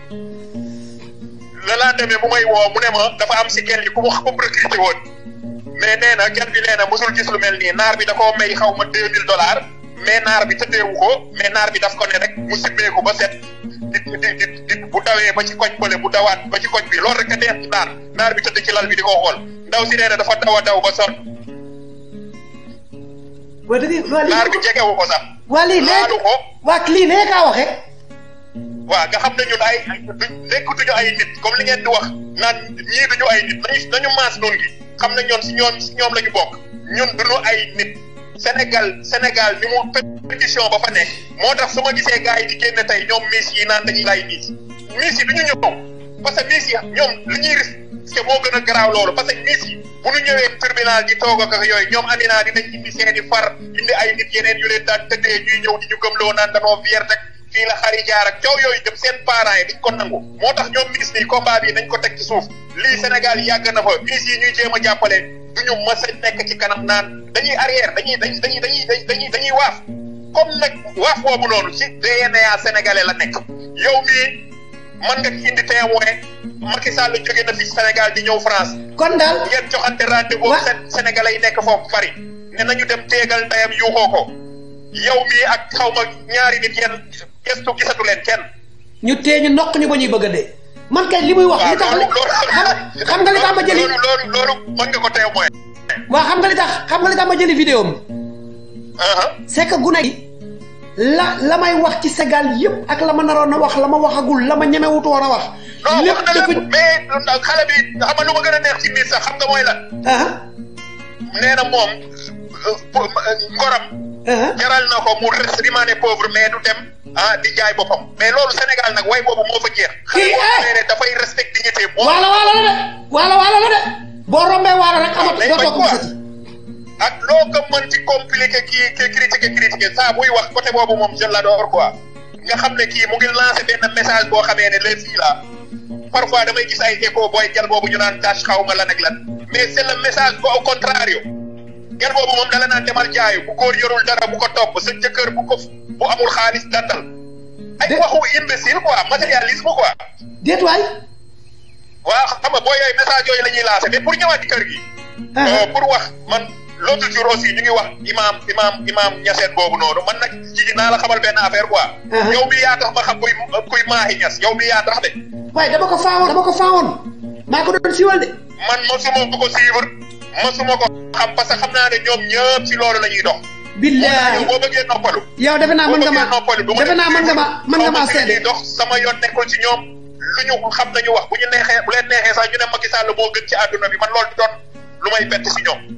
le lendemain bu may woo mu ne ma dafa am si kenn yi ku mu ku mu recruté woon mais nee na kenn bi nee na mosul gis lu mel nii naar bi da koo may xaw ma deux mille dollars mais naar bi tëddeewu ko mais naar bi daf ko ne rek mu simmee ko ba set di di di di bu dawee ba ci koñ bële bu dawaat ba ci koñ bi loolu rek a neex ci naar naar bi tëdd ci lal bi di ko xool ndaw si nee na dafa daw a daw ba sonn waa da ngay waa lii naar bi jegewu ko sax waa lii laalu léegi ko waa lii nee kaa waxee waaw nga xam ne ñun ay du nekkutuñu ay nit comme li ngeen di wax naan ñii duñu ay nit nañu nañu maas noonu gi xam ne ñoon si ñoom si ñoom la ñu bokk ñun duñu ay nit Sénégal Sénégal ni mu pétition ba fa nekk moo tax su ma gisee gars yi di génn tey ñoom miss yi naan dañuy lay miss miss yi du ñu ñëw parce que miss yi ñoom li ñuy risque moo gën a garaaw loolu parce que miss yi bu ñu ñëwee tribunal di toog ak yooyu ñoom Amina dinañ indi seeni far indi ay nit yeneen yu leen daan tëddee ñuy ñëw di ñu gëmloo naan danoo fier rek fii la xari jaar ak coow yooyu dem seen parents yi dañ ko nangu moo tax ñoom miss yi combat bi nañ ko teg ci suuf lii Sénégal yàgg na fa miss yi ñuy jéem a jàppale duñu mës a nekk ci kanam naan dañuy arrière dañuy dañuy dañuy dañuy dañuy dañuy waaf comme nag waaf boobu noonu ci DNA sénégalais la nekk yow mii mën nga indi témoin Macky Sall jóge na fi Sénégal di ñëw France kon daal ngeen joxante rendez-vous Wa- seen sénégalais yi nekk foofu Paris ne nañu dem teegal ndeyam yuuxoo ko yow mii ak xaw ma ñaari nit yéen gestu gisatu leen kenn ñu tee ñu nokk ñu ba ñuy bëgg a dee man kay li muy wax li tax li xam xam nga li tax ma jëli loolu loolu loolu mën nga ko témoin waa xam nga li tax xam nga li tax ma jëli vidéo mi aha c'est que gune gi la la may wax ci Sénégal yëpp ak la ma naroon a wax la ma waxagul la ma ñemewutu woon a wax non lépp wax na dafa lépp mais xale bi xam nga lu ma gën a neex ci miir sax xam nga mooy lan ah nee na moom euh, pour- euh, ngoram ah jaral na ko mu res rimaane pauvre mais du dem ah di jaay boppam mais loolu Sénégal nag way boobu moo fa jeex. Kii, xale eh! boo xamee ne dafay respecté dignité moom waalo waalo la de waalo waalo la de boo rombee waalo rek amat day doo bañ toog quoi. gisati ak loo ko mën ci compliqué kii kii critiqué critiqué saa buy wax côté boobu moom je l'adore quoi nga xam ne kii mu ngi lancé benn message boo xamee ne les filles là parfois damay gis ay écho booy gel boobu ñu naan tâche xaw ma lan ak lan mais c'est le message au contrario gel boobu moom dala naan demal jaayu bu góor yorul dara bu ko topp sa jëkkër bu ko bu amul xaalis dantal ay waxu imbécile quoi matérialisme quoi déet waay waaw xam nga booy yooyu message yooyu la ñuy lancé mais pour ñëwaat ci kër gi pour wax man l'autre jour aussi ñu ngi wax imam imam imam ñaseen boobu noonu man nag jigi naa la xamal benn affaire quoi yow mi yaa tax ma xam kuy kuy maahi ñas yow mi yaa tax de waaye dama ko faawoon dama ko faawoon maa ko doon siiwal de man mosuma ko suivre mosuma ko xam parce que xam naa ne ñoom ñëpp si loolu la ñuy dox billahi boo bëggee noppalu yow defe naa mën nga ma noppalu defe naa mën nga ma mën nga ma seede dox sama yoon nekkul ci ñoom lu ñu xam nañu wax bu ñu neexee bu leen neexee sax ñu ne Macky Sall moo gën ci àdduna bi man loolu doon lu may bett si ñoom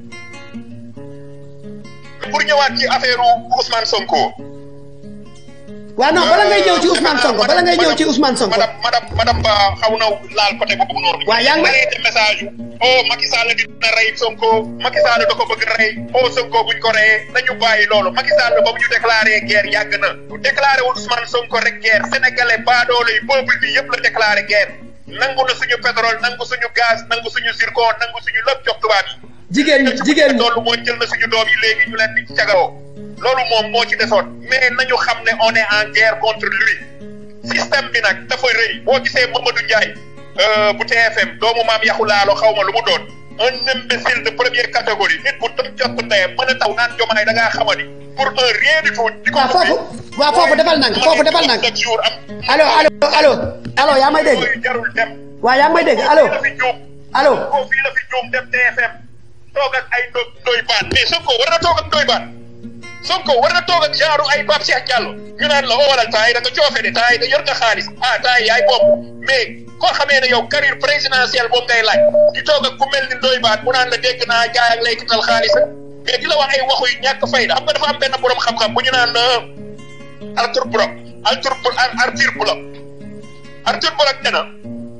pour ñëwaat ci affaire Ousmane Sonko. waaw non bala ngay ñëw ci Ousmane Sonko bala ngay ñëw ci Ousmane Sonko. madame madame madame Ba xaw na laal côté boobu noonu. waaw yaa ngi may de message yu. oh Macky Sall dina rey Sonko Macky Sall da ko bëgg rey oh Sonko buñ ko reyee nañu bàyyi loolu Macky Sall ba mu ñu déclaré guerre yàgg na. déclaré wul Ousmane Sonko rek guerre sénégalais baadoolo yi peuple bi yëpp la déclaré guerre. nangu na suñu pétrole nangu suñu gaz nangu suñu zircon nangu suñu lépp jox tubaab yi. jigéen ñi jigéen ñi loolu moo jël na suñu doom yi léegi ñu leen di cagaroo loolu moom moo ci desoon mais nañu xam ne on est en guerre contre lui système bi nag dafa rëy boo gisee Mamadou Ndiaye bu TFM doomu maam yaxu laalo xaw ma lu mu doon un imbécile de première catégorie nit bu toj jot ndeyam mën a taw naan jomaay da ngaa xamani pour un rien du tout di ko waaw foofu waaw foofu defal nank foofu defal nank allo allo allo allo yaa may dégg jarul dem waaw yaa may dégg allo fii la fi juum allo ko fii la fi juum dem TFM toog ak ay ndo doy baan mais Sonko war na toog ak doy baan Sonko war na toog ak genre ay Pape Cheikh Diallo ñu naan la oo walal temps yi da nga coofe de temps yi da yor nga xaalis ah temps yi yaay bopp mais koo xamee ne yow carrière présidentielle boobu ngay laaj di toog ak ku mel ni doy baan mu naan la dégg naa jaay ak lay kital xaalis mais di la wax ay waxu yu ñàkk fayda xam nga dafa am benn borom xam-xam bu ñu naan Arthur Brock Arthur Arthur Block Arthur Block nee na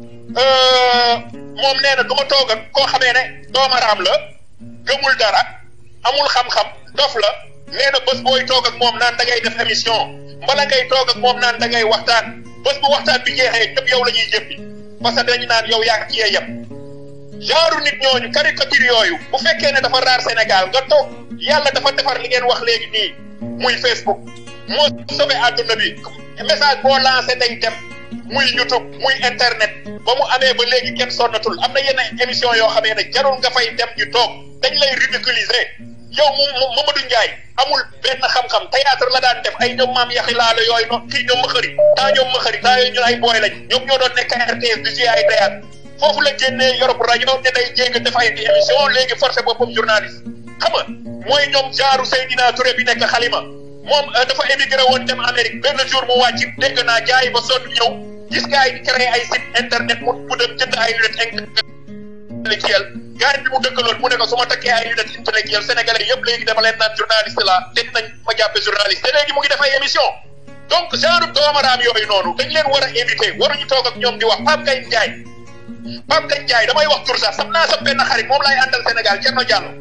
moom nee na du ma toog ak koo xamee ne doomaraam la gëmul dara amul xam-xam dof la nee na bés booy toog ak moom naan da ngay def émission mbala ngay toog ak moom naan da ngay waxtaan bés bu waxtaan bi jeexee ñëpp yow la ñuy jëppi parce que dañu naan yow yaa ngi cee yem. genre nit ñooñu caricature yooyu bu fekkee ne dafa raar Sénégal nga toog yàlla dafa defar li ngeen wax léegi nii muy Facebook moo sauvé àdduna bi message boo lancé day dem. muy YouTube muy internet ba mu amee ba léegi kenn sonnatul am na yenn émission yoo xamee ne jarul nga fay dem ñu toog dañ lay ridiculiser yow mu Mamadou Ndiaye amul benn xam-xam théâtre la daan def ay ñoom maam yaxi laalo yooyu noonu kii ñoom ma xëri taa ñoom ma xëri taa yooyu ñun ay booy lañ ñoom ñoo doon nekk RTS di jouer ay théâtre foofu la génnee Europe rajo ne day jéeg def ay émission léegi forcé boppam journaliste xam nga mooy ñoom genre Seydina Touré bi nekk xalima moom dafa émigré woon dem Amérique benn jour mu wàcc dégg naa jaay ba sonn ñëw gis gars yi di créé ay site internet mu mu dem jënd ay lunettes intellectuelles gars bi mu dëkkaloon mu ne ko su ma takkee ay lunettes intellectuelles sénégalais yëpp léegi dama leen naan journaliste la dégg nañ ma jàppe journaliste te léegi mu ngi def ay émission donc genre doomaraam yooyu noonu dañ leen war a éviter waruñu toog ak ñoom di wax Pape Ngagne Ndiaye Pape Ngagne Ndiaye damay wax tur sax sam naa sa benn xarit moom laay àndal Sénégal Thierno Diallo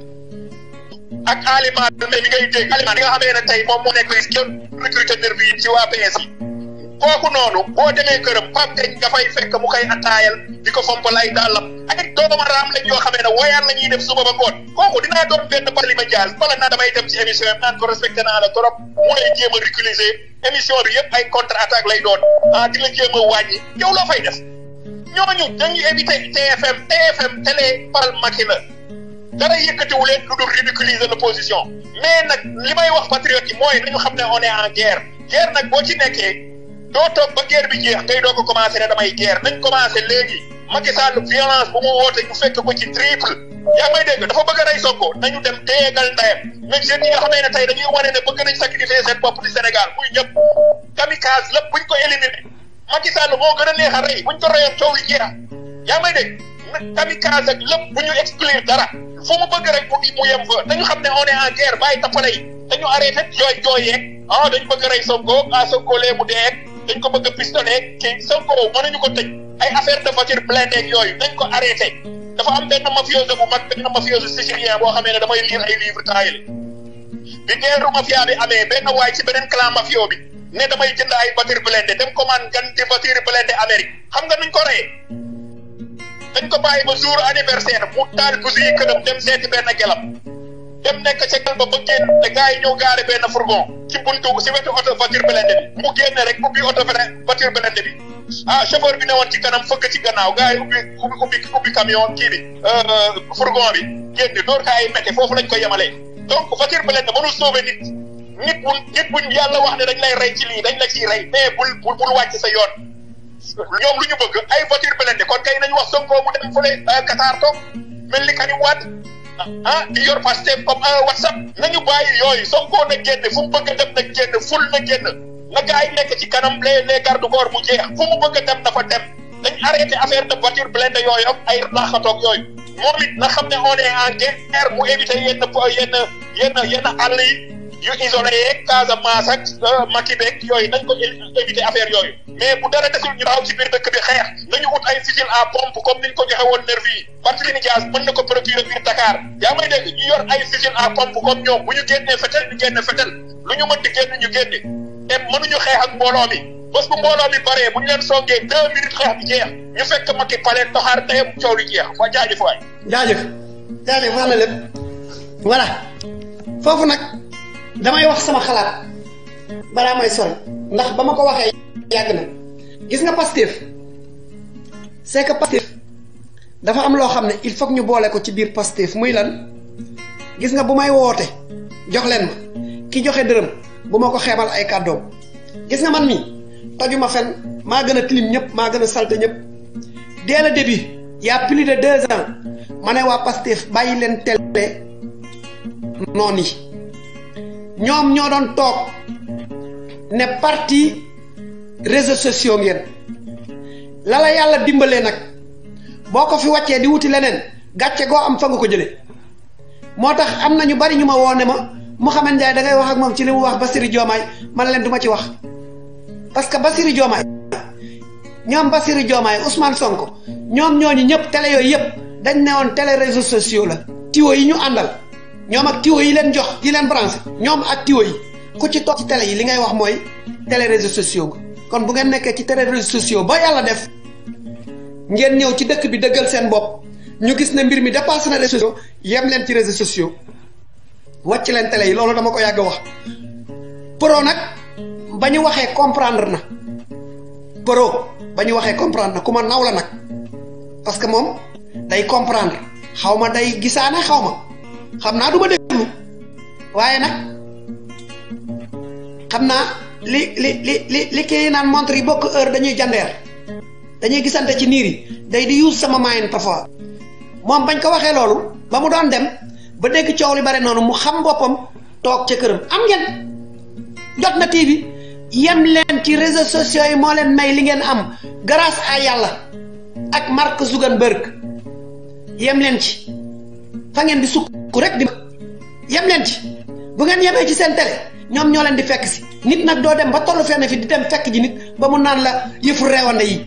ak aliment mi ngay dégg aliment bi nga xamee ne tey moom moo nekk recruté nervi yi ci waa PS yi kooku noonu boo demee këram Pape Ngagne nga fay fekk mu koy attaayal di ko fompal ay dàllam ay doomaraam lañ yoo xamee ne woyaan la ñuy def suba ba ngoon kooku dinaa doon benn Barthélémy Dias bala naa damay dem ci émission yi naan ko respecté naa la trop mu lay jéem a reculiser émission bi yëpp ay contre attaque lay doon ah di la jéem a wàññi yow loo fay def ñooñu dañuy éviter TFM TFM télé paral Macky la dara yëkkatiwu leen lu dul ridiculiser l'opposition mais nag li may wax patriote yi mooy nañu xam ne on est en guerre guerre nag boo ci nekkee doo toog ba guerre bi jeex ngay doo ko commencé ne damay guerre nañ commencé léegi Macky Sall violence bu mu woote ñu fekk ko ci triple yaa may dégg dafa bëgg a rey Sonko nañu dem téyegal ndayam mais jeunes yi nga xamee ne tey dañuy wane ne bëgg nañ sacrifier seen bopp di Sénégal muy ñëpp kamikaze lépp buñ ko éliminer Macky Sall moo gën a neex a rey buñ ko reyoon coow li jeex yaa may dégg kamikaze ak lépp bu ñu exclure dara fu mu bëgg rek mu mu yem fa dañu xam ne on est en guerre bàyyi tappale yi dañu arrêté jooy jooy yeeg ah dañu bëgg a rey Sonko ah Sonko lee mu dee dañ ko bëgg a pistonné kii Sonko mënuñu ko tëj ay affaire de voiture blindée yooyu dañ ko arrêté dafa am benn mafioso bu mag benn mafioso sicilien boo xamee ne damay lire ay livre taayale bi guerre mafia bi amee benn waay ci beneen clan mafio bi ne damay jënd ay voiture blindée dem commande gan di voiture blindée Amérique xam nga nuñ ko reyee dañ ko bàyyi ba jour anniversaire mu taal busi yi këram dem seeti benn gelam dem nekk ca gel ba ba génn te gars yi ñëw gaare benn fourgon ci buntu si wetu oto voiture blindé bi mu génne rek ubbi oto voiture blindé bi ah chauffeur bi ne woon ci kanam fëgg ci gannaaw gars yi ubbi ubbi ubbi ubbi camion kii bi fourgon bi génn door kaa yi métti foofu lañ ko yemalee donc voiture blindé mënul sauver nit nit bu nit buñ yàlla wax ne dañ lay rey ci lii dañ la ciy rey mais bul bul bul wàcc sa yoon ñoom lu ñu bëgg ay voiture blindé kon kay nañu wax Sonko mu dem fële Qatar toog mel ni Karim Wade ah di yor Pastef comme WhatsApp nañu bàyyi yooyu Sonko na génn fu mu bëgg a dem na génn ful na génn na gars yi nekk ci kanam les les garde corps mu jeex fu mu bëgg a dem dafa dem dañ arrêté affaire de voiture blindé yooyu ak ay laxatoog yooyu moom it na xam ne on est en guerre mu éviter yenn yenn yenn yenn àll yi yu isolé yeeg Casamance ak Maki beeg yooyu nañ ko éviter affaire yooyu mais bu dara desul ñu taxaw ci biir dëkk bi xeex nañu ut ay fusil à pompe comme niñ ko joxe woon nervi yi Barthélémy Dias mën na ko procurer biir Dakar yaa may dégg ñu yor ay fusil à pompe comme ñoom bu ñu génnee fetel ñu génne fetel lu ñu mën di génn ñu génne te mënuñu xeex ak mbooloo mi bés bu mbooloo mi baree bu ñu leen songee deux minutes xeex bi jeex ñu fekk Macky paleen toxaar tayam coow li jeex waa jaajëf waay jaajëf jaajëf wax na lépp voilà foofu nag damay wax sama xalaat balaa may sori ndax ba ma ko waxee yàgg na gis nga Pastef c'est que Pastef dafa am loo xam ne il faut ñu boole ko ci biir Pastef muy lan gis nga bu may woote jox leen ma ki joxe dërëm bu ma ko xeebal ay kàddoom gis nga man mi tojuma fen maa gën a tilim ñëpp maa gën a salte ñëpp dès le début y a plus de deux ans ma ne waa Pastef bàyyi leen télé noon yi ñoom ñoo doon toog ne parti réseaux sociaux ngeen la la yàlla dimbalee nag boo ko fi wàccee di wuti leneen gàcce goo am fa nga ko jëlee moo tax am na ñu bari ñu ma woo ne ma Mouhamed Ndiaye da ngay wax ak moom ci li mu wax Bassirou Diomaye man leen du ma ci wax parce que Bassirou Diomaye ñoom Bassirou Diomaye Ousmane Sonko ñoom ñooñu ñëpp télé yooyu yëpp dañ ne woon télé réseaux sociaux la tiwo yi ñu àndal ñoom ak tiwo yi leen jox yi leen branché ñoom ak tiwo yi ku ci toog ci télé yi li ngay wax mooy télé réseaux sociaux kon bu ngeen nekkee ci télé réseaux sociaux ba yàlla def ngeen ñëw ci dëkk bi dëggal seen bopp ñu gis ne mbir mi dépassé na réseaux sociaux yem leen ci réseaux sociaux wàcc leen télé yi loolu dama ko yàgg wax pro nag ba ñu waxee comprendre na pro ba ñu waxee comprendre na ku ma naw la nag parce que moom day comprendre xaw ma day gisaane xaw ma xam naa du ma déglu waaye nag xam naa li li li li li kii naan montre yi bokk heure dañuy jandeer dañuy gisante ci niir yi day di use sama maayin parfois moom bañ ko waxee loolu ba mu doon dem ba dégg coow li bare noonu mu xam boppam toog ca këram am ngeen jot na TV yem leen ci réseaux sociaux yi moo leen may li ngeen am grâce à yàlla ak Mark Zuckerberg yem leen ci fa ngeen di sukk rek di yem leen ci bu ngeen yemee ci seen télé ñoom ñoo leen di fekk si nit nag doo dem ba tollu fenn fi di dem fekk ji nit ba mu naan la yëfu reewande yi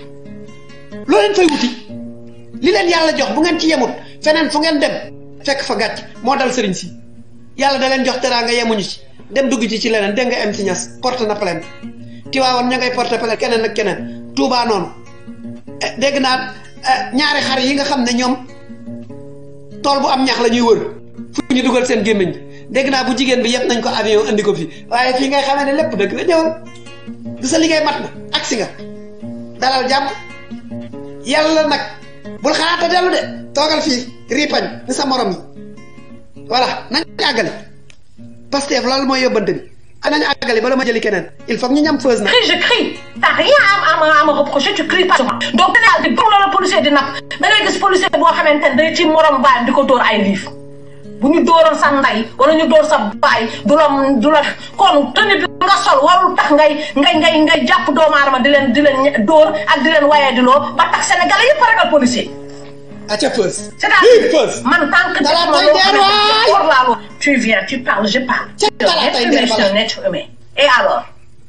loo leen fay wuti li leen yàlla jox bu ngeen ci yemut feneen fu ngeen dem fekk fa gàcc moo dal sëriñ si yàlla da leen jox teraanga yemuñu ci dem dugg ci ci leneen dégg nga am ci ñas porte na plainte Tiwaawoon ña ngay porte plainte keneen ak keneen Tuubaa noonu dégg naa ñaari xar yi nga xam ne ñoom tool bu am ñax la ñuy wër fu ñu dugal seen gémmiñ bi dégg naa bu jigéen bi yëpp nañ ko avion andi ko fi waaye fii ngay xamee ne lépp dëgg la ñëwal du sa liggéey mat na agsi nga dalal jàmm yàlla nag bul xalaata dellu de toogal fii ripañ ni sa morom yi voilà nañ àggali Pastef loolu mooy yóbbante bi nañ àggali bala ma jëli keneen il faut que ñu ñam feuse na crie je crie t'as rien à à me à me reprocher tu cries pas sur moi donc Sénégal di gëm la policier di napp da ngay gis policier boo xamante ne day ci morom baayam di ko dóor ay liif bu ñu dóoroon sa ndey wala ñu dóor sa baay du la du la kon tenue bi nga sol warul tax ngay ngay ngay ngay jàpp doomu aadama di leen di leen dóor ak di leen waye di loo ba tax sénégalais yëpp ragal policier aca feuse c'est-à-dire feuse man tant que Dala defuma tay loo der xamante waay. ne hors la loi tu viens tu parles je parle Ca dala tay der c'est bala. un être humain et alors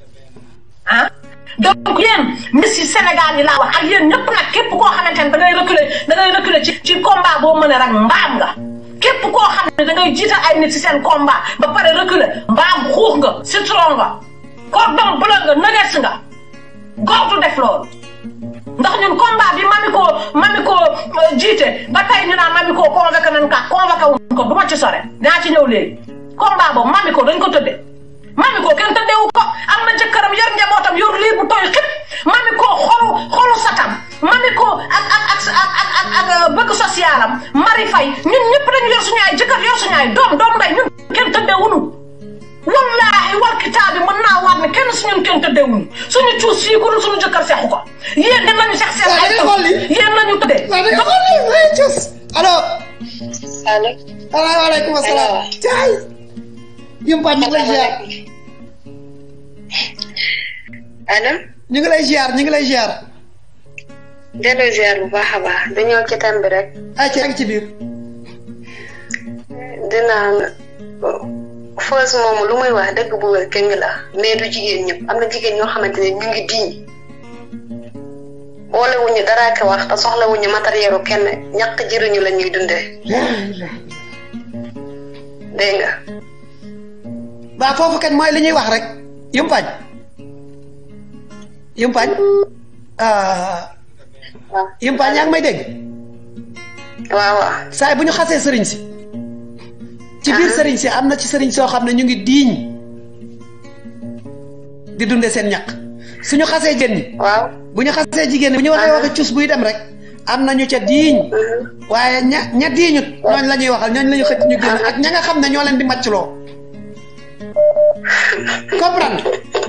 ah donc yéen Messi Sénégal yi laa wax ak yéen ñëpp nag képp koo xamante ne da ngay reculer da ngay reculer ci ci combat boo mën a rek mbaam nga képp koo xam ne da ngay jiital ay nit ci seen combat ba pare reculer mbaam xuux nga citron nga cordon bleu nga nuggets nga gortu def loolu ndax ñun combat bi mami ko mami ko euh, jiite ba tey ñu naan mami ko convoqué nañ ka convoqué wuñ ko du ma ci sore dinaa ci ñëw léegi combat boobu mami ko dañ ko tëddee mami ko kenn tëddeewu ko am na jëkkëram yor njabootam yor lii bu tooy xib mami ko xolu xolu satam mami ko ak ak ak ak ak ak ak euh, bëgg socialam mari fay ñun ñëpp dañu yor suñu ay jëkkër yor suñu ay doom doom nday ñun kenn tëddeewuñu wallaahi wal kitaabi mën naa waat ne kenn suñu kenn tëddeewuñu suñu cuus fii ku dul suñu jëkkër seexu ko yéen dem nañu seex seen waaw da ay ngay xool li yéen nañu tëddee waaw da ngay xool li ay cus allo allo waaleykum asalaam caay yumpaañ ñu ngi lay ziar allo ñu ngi lay ziar ñu ngi lay ziar delloo ziar bu baax a baax dañoo ci tam bi rek ay ci ak ci biir dinaan fausse moom lu muy wax dëgg bu wér këng la mais du jigéen ñëpp am na jigéen ñoo xamante ne ñu ngi diñ boolewuñu dara ko wax te soxlawuñu matériel kenn ñàkk jëriñu la ñuy dundee dégg nga waa foofu kat mooy li ñuy wax rek yumpaañ yumpaañ ah waaw yumpaañ yaa ngi may dégg waaw waaw saay bu ñu xasee sëriñ si ci biir sëriñ si am na ci sëriñ soo xam ne ñu ngi diiñ di dunde seen ñaq suñu xasee jën ñi waaw bu ñu xasee jigéen ñi bu ñu waxee waxe cus buy dem rek am na ñu ca diiñ waaye ña ña diiñut ñooñ la ñuy waxal ñooñ la ñu xëcc ñu génn ak ña nga xam ne ñoo leen di màccloo comprendre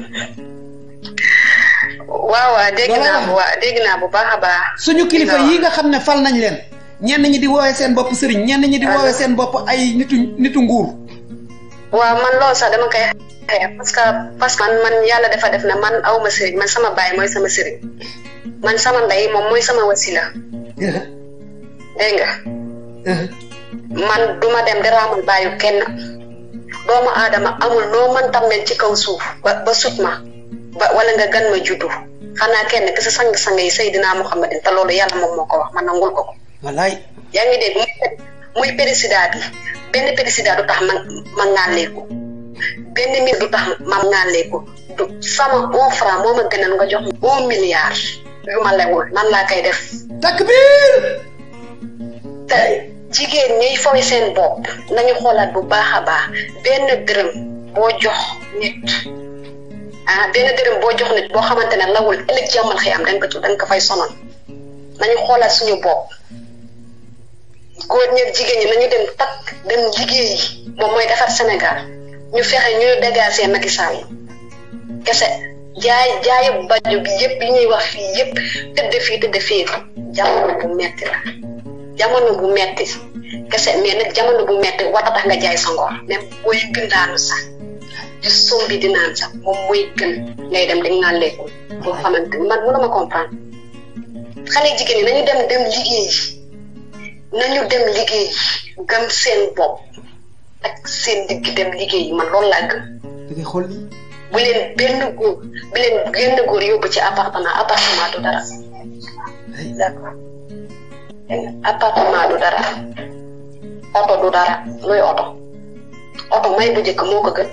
waaw waaw dégg Voilà. naa bu waa dégg naa bu baax a baax suñu kilifa Dina yi nga xam ne fal nañ leen ñenn ñi di woowee seen bopp sëriñ ñenn ñi di woowee seen bopp ay nitu nitu nguur waaw man loolu sax dama koy xeex parce que parce que man man yàlla dafa def ne man awma sëriñ man sama baay mooy sama sëriñ man sama ndey moom mooy sama wasila dégg nga man duma dem di raamal baayu kenn doomu aadama amul noo mën tam mel ci kaw suuf ba ba sut ma ba wala nga gan ma juddu xanaa kenn ki sa sang-sang yi Seydina Muhammadin te loolu yàlla moom moo ko wax man nangul ko ko wallaay yaa ngi dégg muy muy président bi benn président du tax ma ma ŋàlleeku benn mbir du tax ma ŋàlleeku du sama un franc moo ma gënal nga jox ma un milliard yu ma lewul nan laa koy def takbir te jigéen ñiy fowe seen bopp nañu xoolaat bu baax a baax benn dërëm boo jox nit ah benn dërëm boo jox nit boo xamante ne lawul ëllëg jàmmal xëy am da nga ko da nga ko fay sonal nañu xoolaat suñu bopp góor ñeeg jigéen ñi nañu dem takk dem liggéeyi moom mooy defar Sénégal ñu fexe ñu dégager Macky Sall kese jaay jaayu baju bi yëpp yi ñuy wax fii yëpp tëdd fii tëdd fii jamono bu metti la jamono bu metti kese mais nag jamono bu metti war a tax nga jaay sa ngor même booy bindaanu sax di sombi di naan sax moom mooy gën ngay dem di ŋàlleeku boo xamante man mënuma comprendre xale jigéen ñi nañu dem dem liggéeyi nañu dem liggéey gëm seen bopp ak seen digg dem liggéey man loolu laa gëm da ngay xool lii bu leen benn góor bu leen benn góor yóbbu ci appartement appartement du dara d'accord dégg nga appartement du dara oto du dara luy oto oto may bu njëkk moo ko gën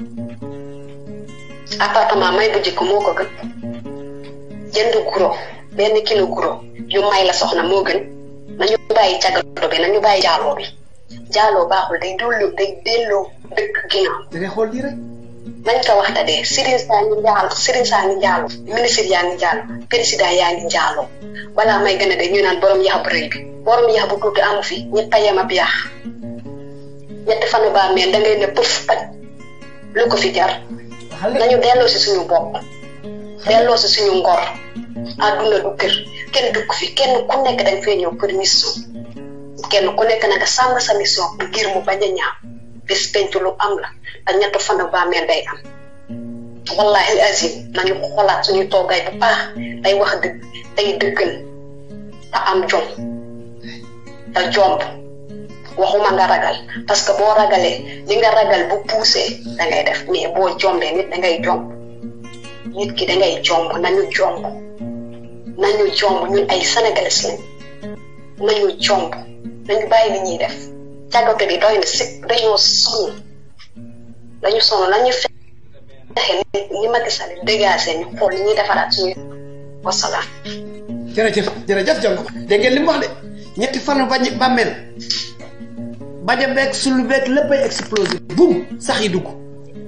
appartement may bu njëkk moo ko gën jënd guro benn kilo guro yu may la soxna moo gën nañu bàyyi cagado bi nañu bàyyi jaaloo bi jaaloo baaxul day delloo day delloo dëkk ginnaaw da ngay xool lii rek nañ ko wax de Serigne saa ngi njaalo Serigne saa ngi njaalo ministre yaa ngi njaalo président yaa ngi njaalo balaa may gën a de ñu naan borom yax bu rëy bi borom yax bu tuuti amu fi ñett a yem ab yax ñetti fanu baa meen da ngay ne pëf taj lu ko fi jar nañu delloo si suñu bopp delloo si suñu ngor àdduna du kër kenn dugg fi kenn ku nekk dañ fee ñëw pour mission kenn ku nekk na nga sàmm sa mission ngir mu bañ a ñaaw bis penc lu am la te ñett fan bàmmeel day am wallahi azim nañu xoolaat suñu toogaay bu baax day wax dëgg day dëggal te am jom te jomb waxuma nga ragal parce que boo ragalee li nga ragal bu poussé da ngay def mais boo jombee nit da ngay jomb nit ki da ngay jomb nañu jomb nañu jomb ñun ay sénégalais lañ nañu jomb nañu bàyyi li ñuy def càggate bi doy na sëpp dañoo sonn dañu sonn nañu fexe ni Macky Sall dégagé ñu xool li ñuy defaraat suñu wasalaam jërëjëf jërëjëf jongo dégg ngeen li mu wax de ñetti fanu bañ bàmmeel baja beeg sulu beeg léppay explosé bum sax yi dugg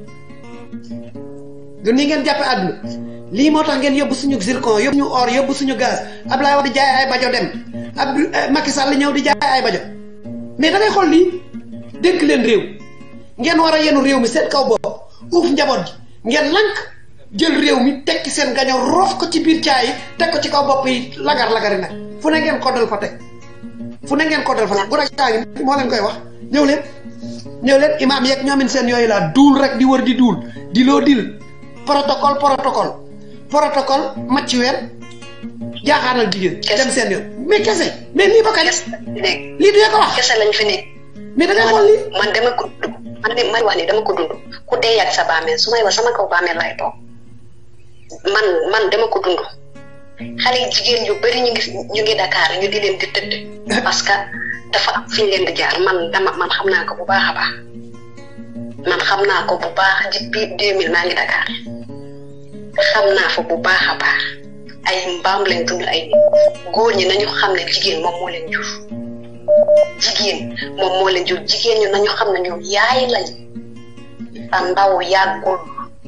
du nii ngeen jàppe àdduna lii moo tax ngeen yóbbu suñu zircon yóbbu ñu or yóbbu suñu gaz Ablaye Wade di jaay ay bajo dem Abdou Macky Sall ñëw di jaay ay bajo mais da ngay xool lii dénk leen réew ngeen war a yenu réew mi seen kaw bopp uuf njaboot gi ngeen lank jël réew mi tekki seen gaño roof ko ci biir caay yi teg ko ci kaw bopp yi lagar lagari nag fu ne ngeen koddal fa teg fu ne ngeen koddal fa nag bu rek kaa ngi moo leen koy wax ñëw leen ñëw leen imaam yeeg ñoomin seen yooyu laa duul rek di wër di duul di loo dil protocole protocole protocole macc weer jaaxaanal jigéen dem seen yoon mais kese mais lii ba kañ lii du ko wax kese lañ fi nekk mais da ngay xool lii man dama ko dund man de man wax ni dama ko dund ku dee ak sa bàmmeel su may wax sama kaw bàmmeel lay toog man man dama ko dund xale yi jigéen yu bari ñu ngi ñu ngi Dakar ñu di leen di tëdd parce que dafa am fi ñu leen di jaar man dama man xam naa ko bu baax a baax man xam naa ko bu baax depuis deux mille maa ngi Dakar xam naa fa bu baax a baax ay mbaam lañ dund ay nit góor ñi nañu xam ne jigéen moom moo leen jur jigéen moom moo leen jur jigéen ñu nañu xam ne ñoom yaay lañ sa ndaw yàggul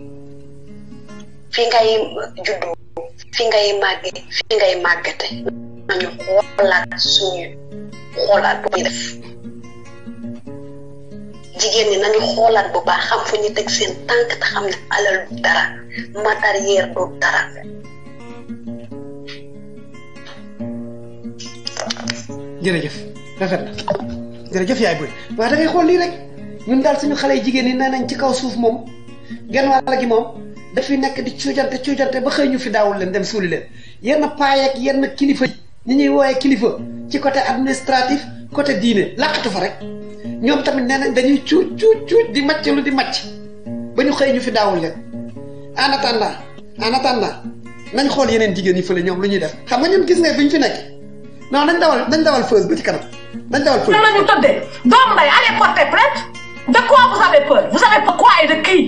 fi ngay juddu fi ngay màgge fi ngay màggate nañu xoolaat suñu xoolaat bu ñuy def jigéen ñi nañu xoolaat bu baax xam fu ñu teg seen tànk te xam ne alal du dara matériel du dara jërëjëf rafet na jërëjëf yaay boy waaye da ngay xool lii rek ñun daal suñu xale yi jigéen ñi nee nañ ci kaw suuf moom genn wàll gi moom dafi nekk di cuujante cuujante ba xëy ñu fi daawul leen dem suuli leen yenn paayeeg yenn kilifa ñi ñuy wooyee kilifa ci côté administratif côté diine làqatu fa rek ñoom tamit nee nañ dañuy cuuj cuuj cuuj di màcc lu di màcc ba ñu xëy ñu fi daawul leen en attendant en attendant nañ xool yeneen jigéen yi fële ñoom lu ñuy def xam nga ñun gis nga bi ñu fi nekk non dañ dawal dañ dawal feuse ba ci kanam dañ dawal feuse. nan la ñu tëddee doom nday allez porter plainte de quoi vous avez peur vous avez peur quoi et de qui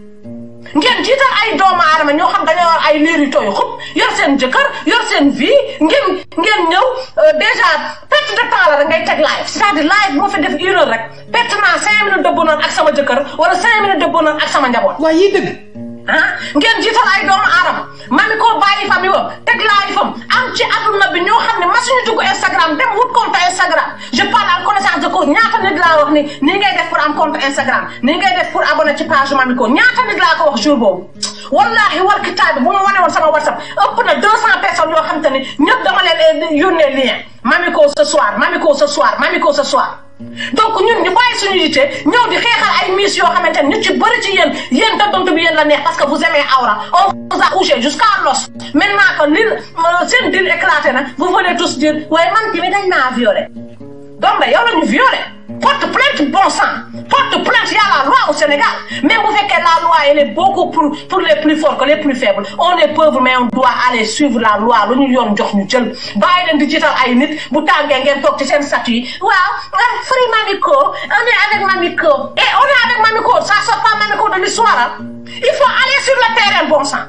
ngeen jiital ay doomu aadama ñoo xam dañoo yor ay liir yu tooy xub yor seen jëkkër yor seen vie ngeen ngeen ñëw déjà perte de temps la rek ngay teg live c'est-à-dire live moo fi def une heure rek perte naa cinq minutes de bonheur ak sama jëkkër wala cinq minutes de bonheur ak sama njaboot. waaye yii dëgg. ah ngeen jiital ay doomu aadama mami ko bàyyi fam yi wam teg live fam am ci adduna bi ñoo xam ne masuñu dugg Instagram dem wut compte Instagram je parle en connaissance de cause ñaata nit laa wax ni nii ngay def pour am compte Instagram nii ngay def pour abonné ci page mami ko ñaata nit laa ko wax jour boobu wallahi wal kitaab bi bu ma wane woon sama whatsapp ëpp na deux cent personnes yoo xam te ni ñëpp dama leen yónnee lien mami ko ce soir mami ko ce soir mami ko ce soir donc ñun ñu bàyyi suñu yite ñëw di xeexal ay miss yoo xamante ne ñu ci bëri ci yéen yéen dadonte bi yéen la neex parce que vous aimez Aura on vous a couché jusqu'à l'os maintenant que li seen dil éclaté na vous venez tous dire waaye man tamit dañ maa violé donc yow la ñu violé porte plainte bon sang porte plainte y a la loi au Sénégal même bu fekkee la loi elle est beaucoup pour pour les plus forts que les plus faibles on est pauvre mais on doit aller suivre la loi lu ñu yoon jox ñu jël bàyyi leen di jiital ay nit bu tàngee ngeen toog ci seen statut yi waaw free Mamiko on est avec Mamiko et on est avec Mamiko ça sort pas Mamiko de l'histoire il faut aller sur le terrain bon sang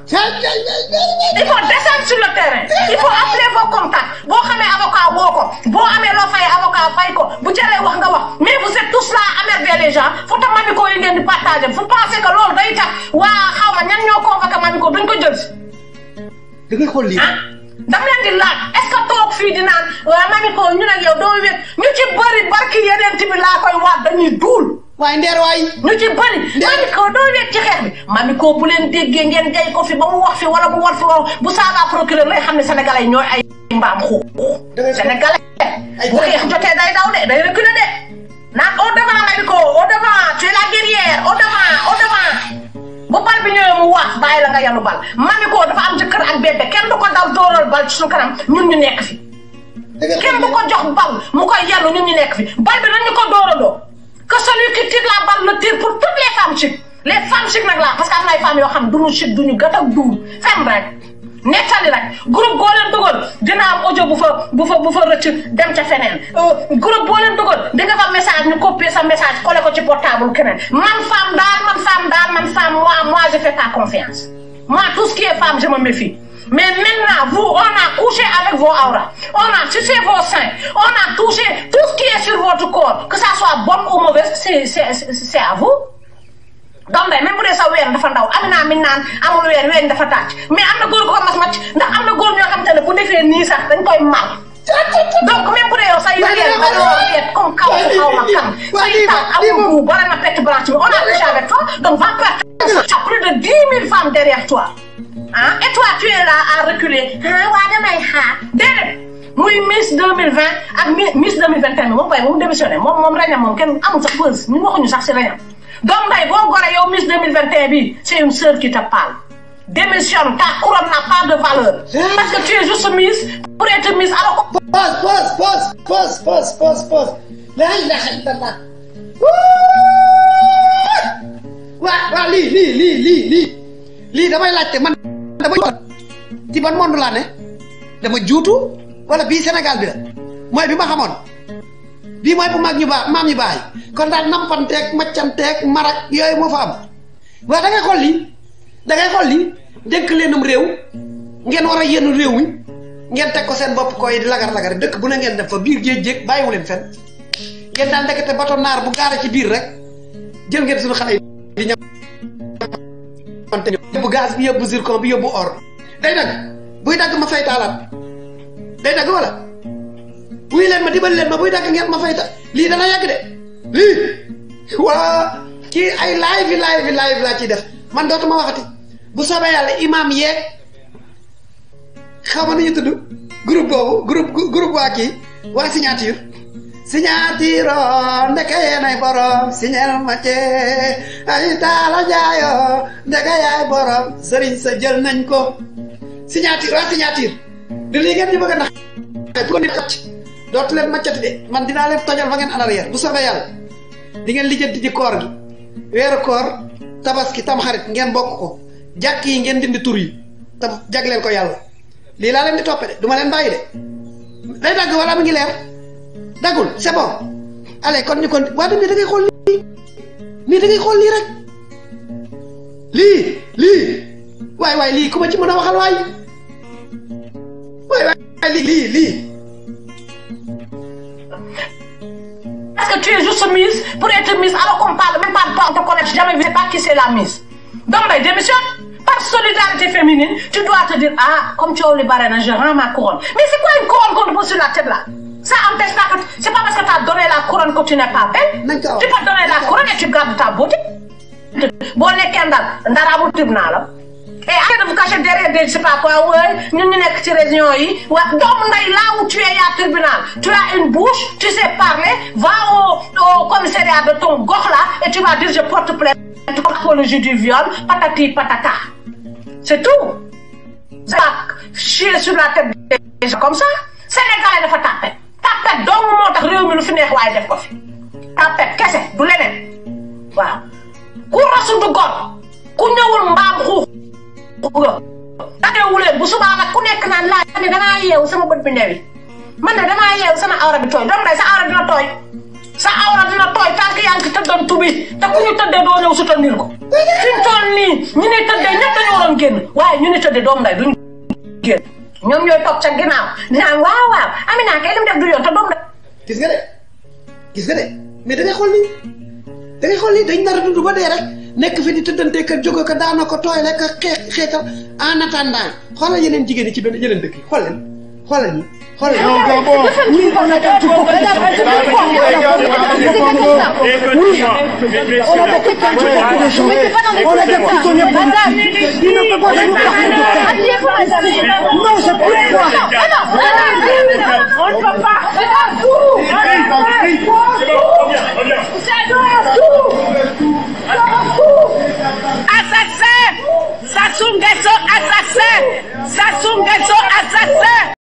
il faut descendre sur le terrain il faut appeler vos contacts boo xamee avocat woo ko boo amee loo fay avocat fay ko bu jëlee wax nga wax mais vous êtes tous là à emmerder les gens fu ta Mamiko yi ngeen di partager vous pensez que loolu day tax waa xaw ma ñan ñoo convoqué Mamiko duñ ko jël si da ngay xool lii. dam leen di laaj est-ce que toog fii di naan waa Mamiko ñu ne yow doo wéet ñu ci bëri barki yeneen bi laa koy waat dañuy duul waaye ndeer waay. ñu ci bëri. Mamiko doo wéet ci xeex bi. Mamiko bu leen déggee ngeen jay ko fi ba mu wax fi wala mu war fi wala bu saaga procureur lay xam ne sénégalais yi ñooy ay mbaam xuux. sénégalais bu xeex jotee day daw de day reculer de naan au devant Mamiko au devant tu es la guerrière au devant au devant. bu bal bi ñëwee mu waat bàyyi la nga yanu bal Mamiko dafa am jëkkër ak bébé kenn du ko daw dóoral bal ci suñu kanam ñun ñu nekk fi. kenn du ko jox bal mu koy yanu ñun ñu nekk fi bal bi dañu ko dóorandoo. que celui qui tire la balle le tire pour toutes les femmes chic les femmes chic nag la parce que am na ay femmes yoo xam duñu chic duñu gët ak duur fem rek nettali rek groupe boo leen dugal dina am audio bu fa bu fa bu fa rëcc dem ca feneen groupe boo leen dugal di nga fa message ñu copier sa message collé ko ci portable keneen man femme daal man femme daal man femme moi moi je fais pas confiance moi tout ce qui est femme je me méfie Mais maintenant, vous, on a couché avec vos auras. On a touché vos seins. On a touché tout ce qui est sur votre corps. Que ça soit bon ou mauvais, c'est c'est- c'est- c'est à vous. donc day même bu dee sa ween dafa ndaw am naa mi naan amul ween ween dafa tàcc mais am na góor gu ko mas macc ndax am na góor ñoo xam te ne bu defee nii sax dañ koy mal donc même bu dee yow say ween dañoo yeet comme kaw su xaw ma kan say taat amul bu bare na perte blanche bi on a couché avec toi donc va perdre tu as plus de dix mille femmes derrière toi ah et toi tu es là à reculer ah waa damay xaar déedéet muy Miss 2020 ak Mi- Miss 2021 bi moom koy moom démissionné moom moom reñam moom kenn amul sax pause ñun waxuñu sax si reñam donc nday boo gore yow Miss 2021 bi c'est une sœur qui te parle démissionne ta couronne n'a pas de valeur parce que tu es juste Miss pour être Miss alors que pause pause pause pause pause pause pause la ilaha illallah waa waa lii lii lii lii lii lii damay laajte man dama ci ban monde laa ne dama juutu wala bii Sénégal bi la mooy bi ma xamoon bii mooy bu mag ñu baax maam ñu baax yi kon daal nampanteeg maccanteeg marak yooyu moo fa am waaw da ngay xool lii da ngay xool lii dénk leenum réew ngeen war a yenn réew mi ngeen teg ko seen bopp koy di lagar lagar dëkk bu ne ngeen def fa biir géej géej bàyyiwu leen fen ngeen daal ndekete bato naar bu gaara ci biir rek jël ngeen suñu xale yi di ñamante yóbbu gaz bi yóbbu zircon bi yóbbu or day dagg buy dagg ma fay taalaat day dagg wala wuy leen ma dimbali leen ma buy dagg ngeen ma fay ta lii dana yàgg de lii waa kii ay live yi live yi live laa ciy def man dootuma waxati bu soobee yàlla imam yeeg xaw ma nañu tudd groupe boobu groupe groupe waa kii waa signature signature o ndeke yeenay borom signel ma ce ay taala jaayo ndeke yaay borom sëriñ sa jël nañ ko signature waa signature di lii ngeen di bëgg a nax bu ko nit xacc dootu leen maccati de man dinaa leen tojal fa ngeen en arrière bu soobee yàlla di ngeen lijjanti ci koor gi weeru koor tabaski tamxarit ngeen bokk ko jàkk yi ngeen dindi tur yi te jagleel ko yàlla lii laa leen di toppe de du ma leen bàyyi de day dagg wala mu ngi leer daggul c'est bon allez kon ñu kon waa da ngay xool lii nii da ngay xool lii rek lii lii waay waay lii ku ma ci mën a waxal waay waay waay lii lii lii Parce que tu es juste Miss pour être Miss alors qu'on parle même pas de toi, on te connaît jamais, je sais pas qui c'est la Miss. Donc, ben, démissionne. Par solidarité féminine, tu dois te dire, ah, comme tu as le barène, je rends ma couronne. Mais c'est quoi une couronne qu'on te pose sur la tête là Ça empêche pas que. C'est pas parce que tu as donné la couronne que tu n'es pas belle. D'accord. Tu peux donner la couronne et tu gardes ta beauté. Bon, les kendal, ndarabu tribunal. Et arrête de vous cacher derrière des, je sais pas quoi, ouais, nous, nous, nekk ci région yi, ouais, donc, nday, là où tu es, il y a tribunal. Tu as une bouche, tu sais parler, va au, au commissariat de ton gox là, et tu vas dire, je porte plainte pour apologie du viol, patati patata. C'est tout. C'est pas chier sur la tête des gens comme ça. Sénégalais dafa tapet. Tapet dong moo tax réew mi lu fi neex waaye def ko fi. Tapet kese du leneen. waaw ku rasu du gor ku ñëwul mbaam xuux nga dagewu leen bu subaa nag ku nekk naan laa ne danaa yeewu sama bët bi newi man ne danaa yeewu sama awra bi tooy doom day sa awra dina tooy sa awra dina tooy tànk yaa ngi ci tëddoon tubi te ku ñu tëddee doo ñëw soutenir ko fi mu toll nii ñu ne tëddee ñëpp dañu waroon génn waaye ñu ne tëddee doom day duñ génn ñoom ñooy toog ca ginnaaw dinaan waaw waaw Amina kay lim def du yoon te doom day gis nga de gis nga de mais da ngay xool lii da ngay xool lii dañ nar a dund ba dee rek nekk fi di tëddante ka jóge ko daana ko tooy rek xeex xeexal en attendant xoolal yeneen jigéen ñi ci benn yeneen dëkk yi xool leen xoolal ñi xoolal ñi. Oui, on a fait tout pour Regarde, elle se fait quoi On a fait quelqu'un qui a des gens. On a des prisonniers politiques. Il ne peut pas nous parler de ça. Non, c'est plus moi. On ne peut pas. C'est un coup. C'est un coup. Assassin Sassou Nguesso, assassin Sassou Nguesso, assassin